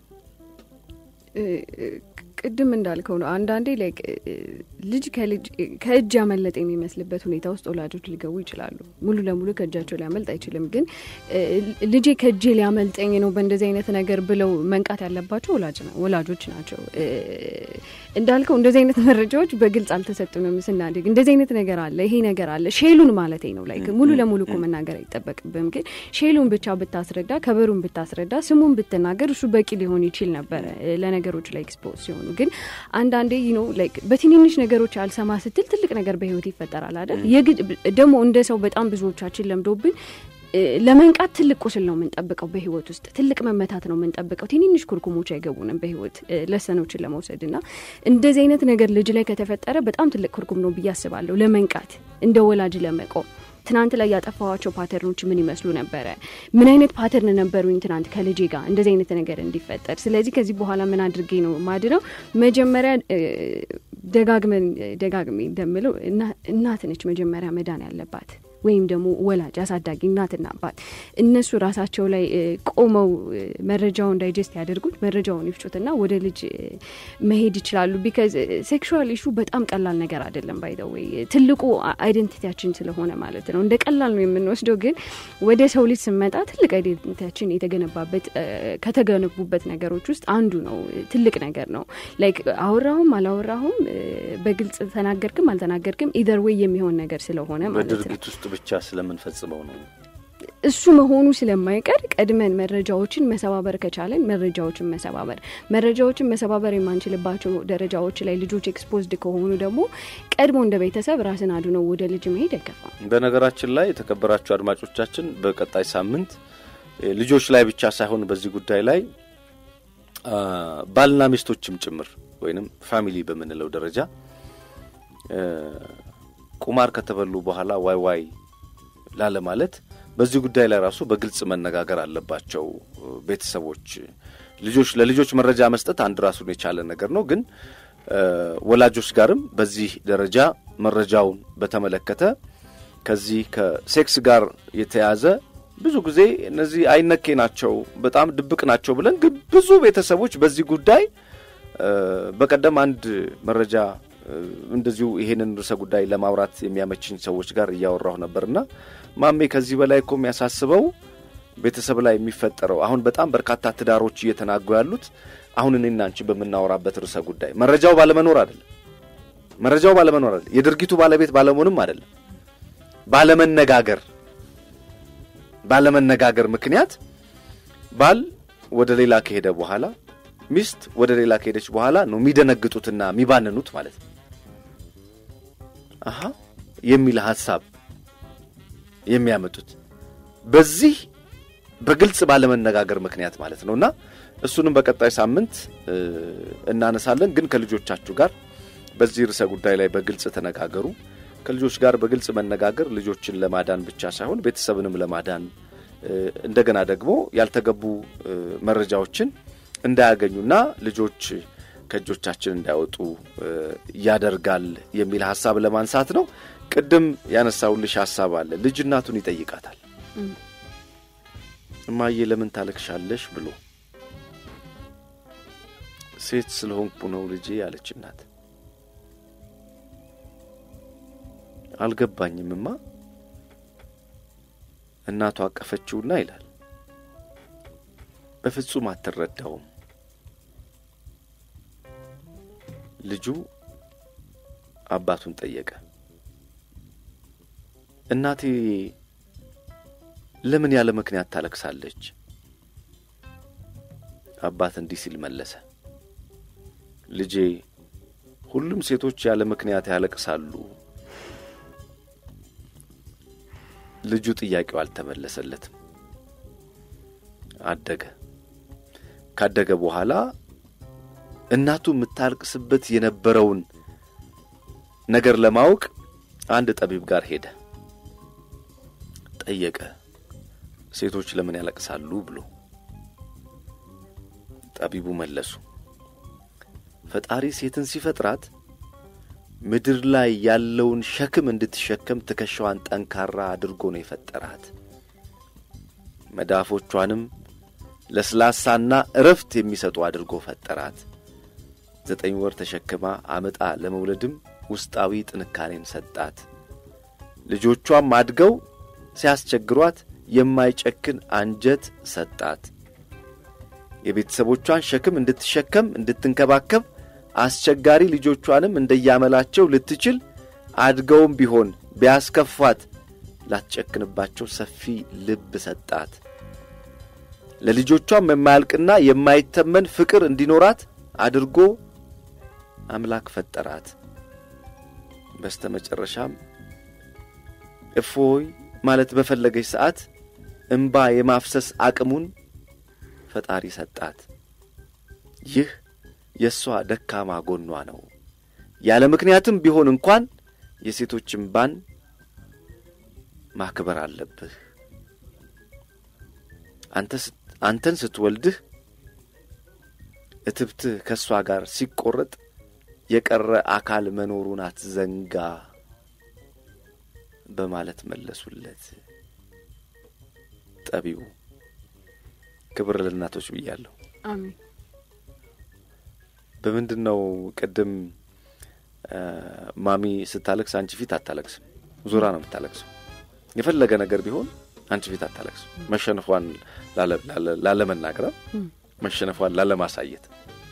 ቅድም እንዳልከው ነው። አንዳንዴ ላይ ልጅ ከእጅ ያመለጠ የሚመስልበት ሁኔታ ውስጥ ወላጆች ሊገቡ ይችላሉ። ሙሉ ለሙሉ ከእጃቸው ሊያመልጥ አይችልም። ግን ልጄ ከእጄ ሊያመልጠኝ ነው በእንደዚህ አይነት ነገር ብለው መንቃት ያለባቸው ወላጆች ናቸው። እንዳልከው እንደዚህ አይነት መረጃዎች በግልጽ አልተሰጡንም ስናድግ። እንደዚህ አይነት ነገር አለ፣ ይሄ ነገር አለ፣ ሼሉን ማለት ነው። ላይ ሙሉ ለሙሉ እኮ መናገር አይጠበቅብም። ግን ሼሉን ብቻ ብታስረዳ፣ ከበሩን ብታስረዳ፣ ስሙን ብትናገር እሱ በቂ ሊሆን ይችል ነበረ ለነገሮች ላይ ኤክስፖዝ ሲሆኑ ግን አንዳንዴ ነው ላይክ በትንንሽ ነገሮች አልሰማ ስትል ትልቅ ነገር በህይወት ይፈጠራል አይደል? የግድ ደግሞ እንደ ሰው በጣም ብዙዎቻችን ለምዶብን ለመንቃት ትልቅ ቁስል ነው የምንጠብቀው። በህይወት ውስጥ ትልቅ መመታት ነው የምንጠብቀው። ትንንሽ ኩርኩሞች አይገቡንም በህይወት ለሰኖችን ለመውሰድ እና እንደዚህ አይነት ነገር ልጅ ላይ ከተፈጠረ በጣም ትልቅ ኩርኩም ነው ብዬ አስባለሁ። ለመንቃት እንደ ወላጅ ለመቆም ትናንት ላይ ያጠፋዋቸው ፓተርኖች ምን ይመስሉ ነበረ? ምን አይነት ፓተርን ነበሩኝ ትናንት ከልጄ ጋር እንደዚህ አይነት ነገር እንዲፈጠር። ስለዚህ ከዚህ በኋላ ምን አድርጌ ነው ማድነው? መጀመሪያ ደጋግመን ደጋግሜ እንደምለው እናት ነች መጀመሪያ መዳን ያለባት ወይም ደግሞ ወላጅ አሳዳጊ እናትና አባት እነሱ ራሳቸው ላይ ቆመው መረጃውን ዳይጀስት ያደርጉት መረጃውን ይፍጩትና ወደ ልጅ መሄድ ይችላሉ። ቢካዝ ሴክሹዋል ኢሹ በጣም ቀላል ነገር አይደለም። ባይደወይ ትልቁ አይደንቲቲያችን ስለሆነ ማለት ነው። እንደ ቀላል ነው የምንወስደው፣ ግን ወደ ሰው ልጅ ስንመጣ ትልቅ አይደንቲቲያችን የተገነባበት ከተገነቡበት ነገሮች ውስጥ አንዱ ነው። ትልቅ ነገር ነው። ላይክ አወራሁም አላወራሁም በግልጽ ተናገርክም አልተናገርክም ኢዘር ዌይ የሚሆን ነገር ስለሆነ ማለት ነው ብቻ ስለምንፈጽመው ነው። እሱ መሆኑ ስለማይቀር ቀድመን መረጃዎችን መሰባበር ከቻለን መረጃዎችን መሰባበር መረጃዎችን መሰባበር የማንችልባቸው ደረጃዎች ላይ ልጆች ኤክስፖዝድ ከሆኑ ደግሞ ቀድሞ እንደ ቤተሰብ ራስን አድኖ ወደ ልጅ መሄድ አይከፋም። በነገራችን ላይ የተከበራችሁ አድማጮቻችን በቀጣይ ሳምንት ልጆች ላይ ብቻ ሳይሆን በዚህ ጉዳይ ላይ ባልና ሚስቶችም ጭምር ወይንም ፋሚሊ በምንለው ደረጃ ቁማር ከተበሉ በኋላ ዋይ ዋይ ላለ ማለት በዚህ ጉዳይ ላይ ራሱ በግልጽ መነጋገር አለባቸው ቤተሰቦች። ልጆች ለልጆች መረጃ መስጠት አንድ ራሱን የቻለ ነገር ነው። ግን ወላጆች ጋርም በዚህ ደረጃ መረጃውን በተመለከተ ከዚህ ከሴክስ ጋር የተያዘ ብዙ ጊዜ እነዚህ አይነኬ ናቸው፣ በጣም ድብቅ ናቸው ብለን ግን ብዙ ቤተሰቦች በዚህ ጉዳይ በቀደም አንድ መረጃ እንደዚሁ ይሄንን ርዕሰ ጉዳይ ለማውራት የሚያመችኝ ሰዎች ጋር እያወራሁ ነበርና ማሜ ከዚህ በላይ እኮ የሚያሳስበው ቤተሰብ ላይ የሚፈጠረው አሁን በጣም በርካታ ትዳሮች እየተናጉ ያሉት አሁን እኔና አንቺ በምናወራበት ርዕሰ ጉዳይ መረጃው ባለመኖር አይደለም። መረጃው ባለመኖር አይደለም። የድርጊቱ ባለቤት ባለመሆንም አይደለም። ባለመነጋገር ባለመነጋገር ምክንያት ባል ወደ ሌላ ከሄደ በኋላ ሚስት ወደ ሌላ ከሄደች በኋላ ነው የሚደነግጡትና የሚባንኑት ማለት ነው። አሀ የሚል ሀሳብ የሚያመጡት በዚህ በግልጽ ባለመነጋገር ምክንያት ማለት ነው። እና እሱንም በቀጣይ ሳምንት እናነሳለን። ግን ከልጆቻችሁ ጋር በዚህ ርዕሰ ጉዳይ ላይ በግልጽ ተነጋገሩ። ከልጆች ጋር በግልጽ መነጋገር ልጆችን ለማዳን ብቻ ሳይሆን ቤተሰብንም ለማዳን እንደገና ደግሞ ያልተገቡ መረጃዎችን እንዳያገኙና ልጆች ከእጆቻችን እንዳይወጡ ያደርጋል የሚል ሀሳብ ለማንሳት ነው። ቅድም ያነሳውልሽ ሀሳብ አለ። ልጅ እናቱን ይጠይቃታል። እማዬ ለምን ታለቅሻለሽ ብሎ ሴት ስለሆንኩ ነው ልጄ ያለች እናት አልገባኝምማ እናቱ አቀፈችውና ይላል በፍጹም አትረዳውም። ልጁ አባቱን ጠየቀ። እናቴ ለምን ያለ ምክንያት ታለቅሳለች? አባት እንዲህ ሲል መለሰ። ልጄ ሁሉም ሴቶች ያለ ምክንያት ያለቅሳሉ። ልጁ ጥያቄው አልተመለሰለትም። አደገ። ካደገ በኋላ እናቱ የምታለቅስበት የነበረውን ነገር ለማወቅ አንድ ጠቢብ ጋር ሄደ። ጠየቀ፣ ሴቶች ለምን ያለቅሳሉ ብሎ። ጠቢቡ መለሱ፣ ፈጣሪ ሴትን ሲፈጥራት ምድር ላይ ያለውን ሸክም እንድትሸከም ትከሻዋን ጠንካራ አድርጎ ነው የፈጠራት። መዳፎቿንም ለስላሳና እረፍት የሚሰጡ አድርጎ ፈጠራት። ዘጠኝ ወር ተሸክማ አመጣ ለመውለድም ውስጣዊ ጥንካሬን ሰጣት። ልጆቿም አድገው ሲያስቸግሯት የማይጨክን አንጀት ሰጣት። የቤተሰቦቿን ሸክም እንድትሸከም እንድትንከባከብ አስቸጋሪ ልጆቿንም እንደያመላቸው ልትችል አድገውም ቢሆን ቢያስከፋት ላትጨክንባቸው ሰፊ ልብ ሰጣት። ለልጆቿም የማያልቅና የማይተመን ፍቅር እንዲኖራት አድርጎ አምላክ ፈጠራት። በስተ መጨረሻም እፎይ ማለት በፈለገች ሰዓት እምባ የማፍሰስ አቅሙን ፈጣሪ ሰጣት። ይህ የእሷ ደካማ ጎኗ ነው። ያለ ምክንያትም ቢሆን እንኳን የሴቶች እምባን ማክበር አለብህ። አንተን ስትወልድህ እትብትህ ከእሷ ጋር ሲቆረጥ የቀረ አካል መኖሩን አትዘንጋ በማለት መለሱለት ጠቢቡ። ክብር ለእናቶች ብያለሁ። አሜን። በምንድን ነው ቅድም ማሚ ስታለቅስ አንቺ ፊት አታለቅስም፣ ዙራ ነው የምታለቅሰው። የፈለገ ነገር ቢሆን አንቺ ፊት አታለቅስም። መሸነፏን ላለመናገር፣ መሸነፏን ላለማሳየት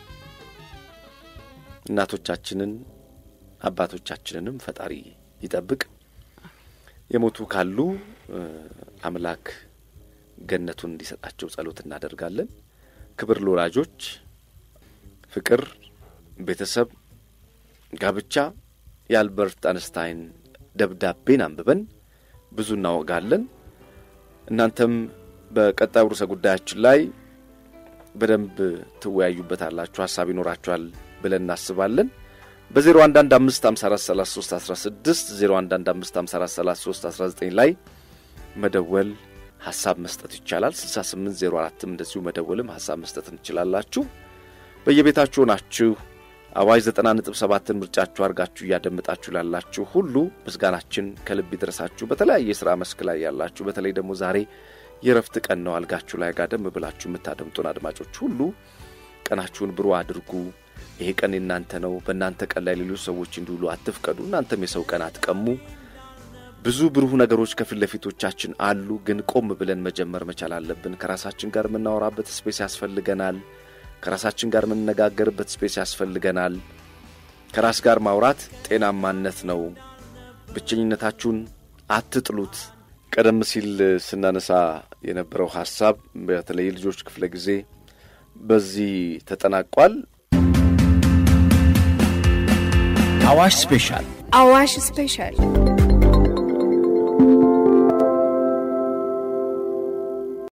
እናቶቻችንን አባቶቻችንንም ፈጣሪ ይጠብቅ። የሞቱ ካሉ አምላክ ገነቱን እንዲሰጣቸው ጸሎት እናደርጋለን። ክብር ለወላጆች፣ ፍቅር፣ ቤተሰብ፣ ጋብቻ የአልበርት አንስታይን ደብዳቤን አንብበን ብዙ እናወጋለን። እናንተም በቀጣዩ ርዕሰ ጉዳያችን ላይ በደንብ ትወያዩበታላችሁ፣ ሀሳብ ይኖራችኋል ብለን እናስባለን። በዜሮ አንድ አንድ አምስት ሀምሳ አራት ሰላሳ ሶስት አስራ ስድስት ዜሮ አንድ አንድ አምስት ሀምሳ አራት ሰላሳ ሶስት አስራ ዘጠኝ ላይ መደወል ሀሳብ መስጠት ይቻላል። ስልሳ ስምንት ዜሮ አራትም እንደዚሁ መደወልም ሀሳብ መስጠትም ትችላላችሁ። በየቤታችሁ ናችሁ አዋጅ ዘጠና ነጥብ ሰባትን ምርጫችሁ አድርጋችሁ እያደመጣችሁ ላላችሁ ሁሉ ምስጋናችን ከልብ ይድረሳችሁ። በተለያየ የሥራ መስክ ላይ ያላችሁ፣ በተለይ ደግሞ ዛሬ የረፍት ቀን ነው። አልጋችሁ ላይ ጋደም ብላችሁ የምታደምጡን አድማጮች ሁሉ ቀናችሁን ብሩህ አድርጉ። ይሄ ቀን የእናንተ ነው። በእናንተ ቀን ላይ ሌሎች ሰዎች እንዲውሉ አትፍቀዱ። እናንተም የሰው ቀን አትቀሙ። ብዙ ብሩህ ነገሮች ከፊት ለፊቶቻችን አሉ፣ ግን ቆም ብለን መጀመር መቻል አለብን። ከራሳችን ጋር የምናወራበት ስፔስ ያስፈልገናል። ከራሳችን ጋር የምንነጋገርበት ስፔስ ያስፈልገናል። ከራስ ጋር ማውራት ጤናማነት ነው። ብቸኝነታችሁን አትጥሉት። ቀደም ሲል ስናነሳ የነበረው ሀሳብ በተለይ ልጆች ክፍለ ጊዜ በዚህ ተጠናቋል። አዋሽ ስፔሻል አዋሽ ስፔሻል